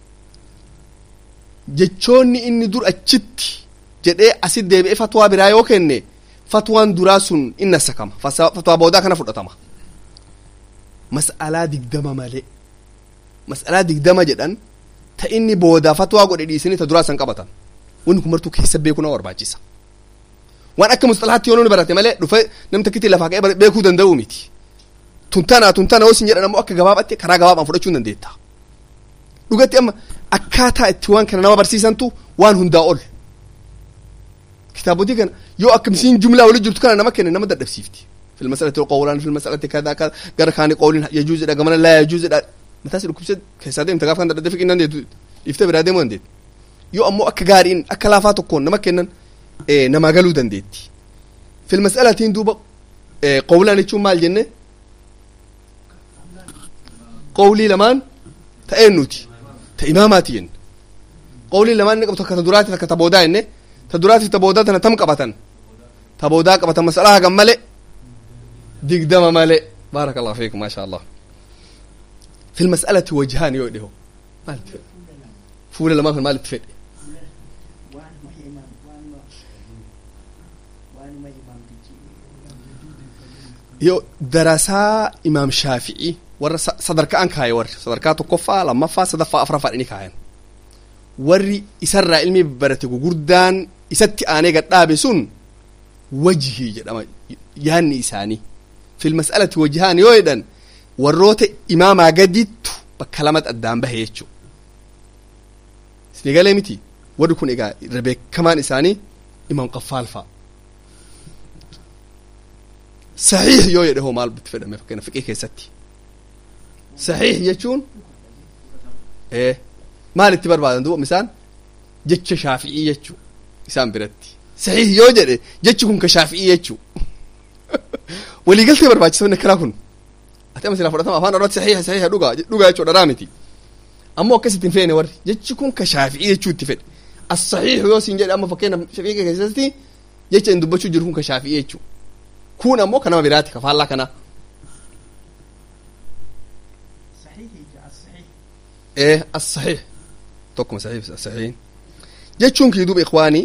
jechoonni inni dur achitti jedhee asit deebi'ee fatwaa biraa yoo kenne fatwaan duraa sun inna sakama fatwaa boodaa kana fudhatama mas'alaa digdama malee mas'alaa digdama jedhan ta inni boodaa fatwaa godhe dhiisanii ta duraa san qabatan wanni kun martuu keessa beekuu nama barbaachisa waan akka musxalahaatti yoo namni barate malee dhufe namni takkitti lafaa ka'ee beekuu danda'u miti tuntana tuntana hosin jedhan ammoo akka gabaabaatti karaa gabaabaan fudhachuu hin dandeetta dhugatti amma akkaataa itti waan kana nama barsiisantu waan hundaa ol kitaabotii kana yoo akkamisiin jumlaa wali jirtu kana nama kenne nama dadhabsiifti في المسألة قولان في المسألة كذا كذا قال كان قول يجوز إذا كمان لا يجوز إذا متى سيدك بسد كسادين تقاف كان تدفق إنن يفتبر هذا من ديت يو أمو أك قارين أك لا فاتكون نما كنن إيه نما قالوا دنديت في المسألة تين دوبا إيه قولان يشوف مال جنة قولي لمان تأنوتي تإماماتين قولي لمان نقبت كتدراتي كتبودا إنه تدراتي تبودا تنا تم قبتن تبودا قبتن مسألة كم ملئ دقدم ملئ بارك الله فيكم ما شاء الله في المسألة وجهان يؤده ما التفق فول لما في المال التفق يو دراسة إمام شافعي ور صدرك أنك هاي ور صدرك تكفى لما فا صدفة أفرا فارني كاين ور إسر علمي برتي قردان إساتي آني قد دابسون وجهي جدما يهني إساني في المسألة وجهان يويدا warroota imaamaa gadittu bakka lamatti addaan bahe jechuu isni galee miti warri kun egaa irra beekamaan isaanii imaam qaffaal fa'a saxiix yoo jedhe hoo maal bitti fedhame fakkeenya fiqee keessatti saxiix jechuun ee maal itti barbaadan duuba misaan jecha shaafi'ii jechuu isaan biratti saxiix yoo jedhe jechi kun ka shaafi'ii jechuu waliigaltee barbaachisa karaa kun ati ama silaa fudhatama afaan oromootti saxiixa saxiixa dhugaa dhugaa jechuudha dharaa miti ammoo akkasitti hin feene warri jechi kun ka shaafi'ii jechuu itti fedhe as-saxiixu yoo siin jedhe amma fakkeenya shafi'ii keessatti jecha hin dubbachuu jiru kun ka shaafi'ii jechuu kun ammoo ka nama biraati ka faallaa kanaa ee as-saxiix tokkuma saxiix as-saxiix jechuun kii duuba ikwaanii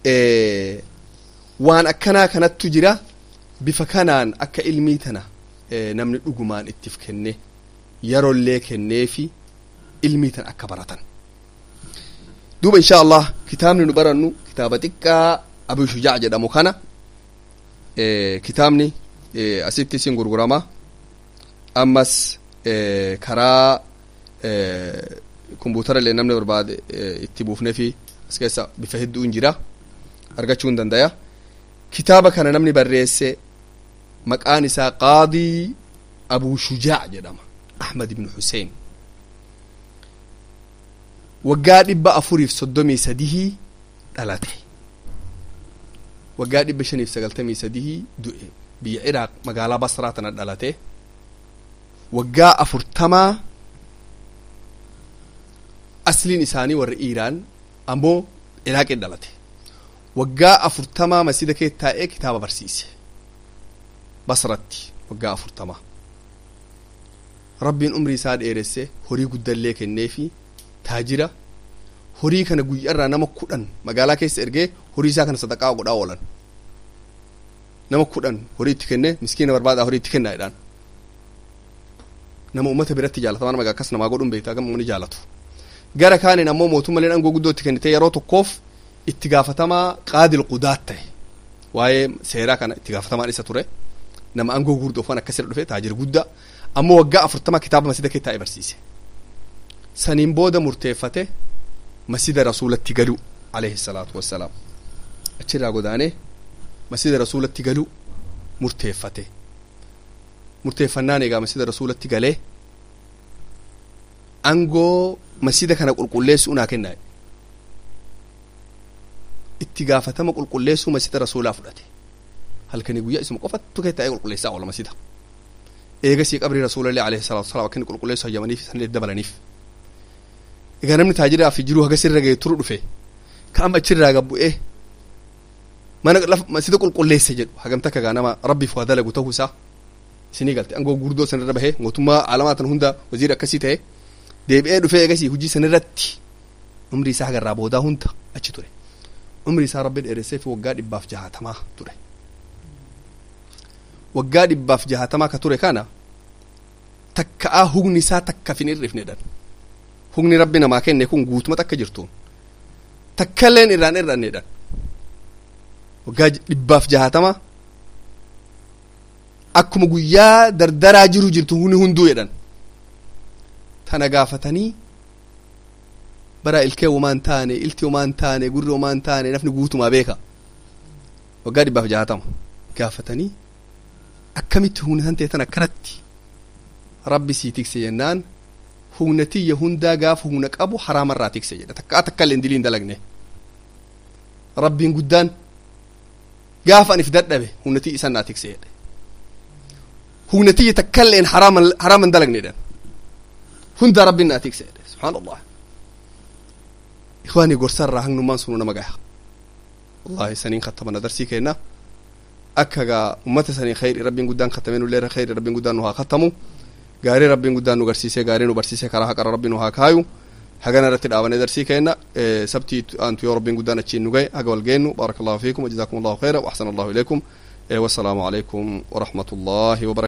waan akkanaa kanattu jira bifa kanaan akka ilmii tana namni dhugumaan ittiif kenne yerollee kenneefi ilmii tan akka baratan duuba insha allah kitaabni nu barannu kitaaba xiqqaa abu shujaa jedhamu kana kitaabni asitti isin gurgurama ammas karaa kompuutara illee namni barbaade itti buufnee fi as keessa bifa hedduun jira argachuu hin dandaya kitaaba kana namni barreesse maqaan isaa qaadii abuu shujaa jedhama ahmad ibnu xuseen waggaa dhibba afuriif soddomii sadihii dhalate waggaa dhibba shaniif sagaltamii sadihii du'e biyya iraaq magaalaa basraa tana dhalate waggaa afurtamaa asliin isaanii warra iiraan ammoo iraaqin dhalate waggaa afurtamaa masjida kee taa'ee kitaaba barsiise basratti waggaa afurtamaa rabbiin umrii isaa dheeresse horii guddallee kenneefi taajira horii kana guyyaarraa nama kudhan magaalaa keessa ergee horii isaa kana sadaqaa godhaa oolan nama kudhan horii itti kenne miskiina barbaadaa horii itti kennaa jedhaan nama ummata biratti jaalatamaa nama akkas namaa godhuun beektaa gama uummanni jaalatu gara kaaniin ammoo mootummaleen aangoo guddoo itti kennite yeroo tokkoof itti gaafatamaa qaadil qudaat ta'e waa'ee seeraa kana itti gaafatamaan isa ture nama aangoo gurguddoo akkasirra dhufe taajira guddaa ammoo waggaa afurtama kitaaba masjida kee taa'ee barsiise saniin booda murteeffate masjida rasuulatti galuu alayhi salaatu wassalaam achirraa godaanee masjida rasuulatti galuu murteeffate murteeffannaan egaa masjida rasuulatti galee aangoo masjida kana qulqulleessuu naa kennaa itti gaafatama qulqulleessuu masjida rasuulaa fudhate halkanii guyyaa isuma qofattu kee taa'ee qulqulleessaa oola masjida eegasii qabrii rasuulallee alayhi salaatu wasalaam akka inni qulqulleessu hayyamaniif sanillee dabalaniif egaa namni taajiraa fi jiruu haga sirra ga'e turu dhufe ka amma achirraa gabbu'ee mana masjida qulqulleesse jedhu hagamta akka gaa nama rabbiif waa dalagu ta'uu isaa isinii galte aangoo gurguddoo sanirra bahee mootummaa alamaa tan hunda waziira akkasii ta'e deebi'ee dhufee eegasii hujii sanirratti umrii isaa hagarraa boodaa hunda achi ture umrii isaa rabbi dheeressee fi waggaa dhibbaaf jahatamaa ture waggaa dhibbaaf jahatamaa ka ture kana takka'aa hugni isaa takka fin irrifnedhan hugni rabbi namaa kenne kun guutuma takka jirtuun takkailleen irraan irrannedhan waggaa dhibbaaf jahatama akkuma guyyaa dardaraa jiru jirtu huni hunduu jedhan tana gaafatanii bara ilkee womaan taane ilti womaan taane gurri womaan taane nafni guutumaa beeka waggaa dhibbaaf jahatama gaafatanii akkamitti humna tan teetan akkanatti rabbi sii tikse jennaan humna tiyya hundaa gaafa humna qabu haraamarraa tikse jedha takkaa takka illee diliin dalagne rabbiin guddaan gaafa anif dadhabe humna tiyya isan naa tikse jedhe humna tiyya takka illeen haraaman dalagne jedhan hundaa rabbiin naa tikse jedhe subhaan allah ikwaanii gorsarraa hangnummaan sunu nama gaya wallahi saniin kattamana darsii keenna akka gaa ummata sanii khayri rabbiin guddaan kattamee nullee khayri rabbiin guddaan nu haa kattamu gaarii rabbiin guddaan nu garsiisee gaarii nu barsiisee karaa haqara rabbiin nu haa kaayu hagana irratti dhaabane darsii keenna sabtii aantu yoo rabbiin guddaan achiin nu gahe haga wal geennu baaraka allahu fiikum wajazaakum allahu khayra wa ahsana allahu ilaykum wassalaamu alaykum wa rahmatullahi wa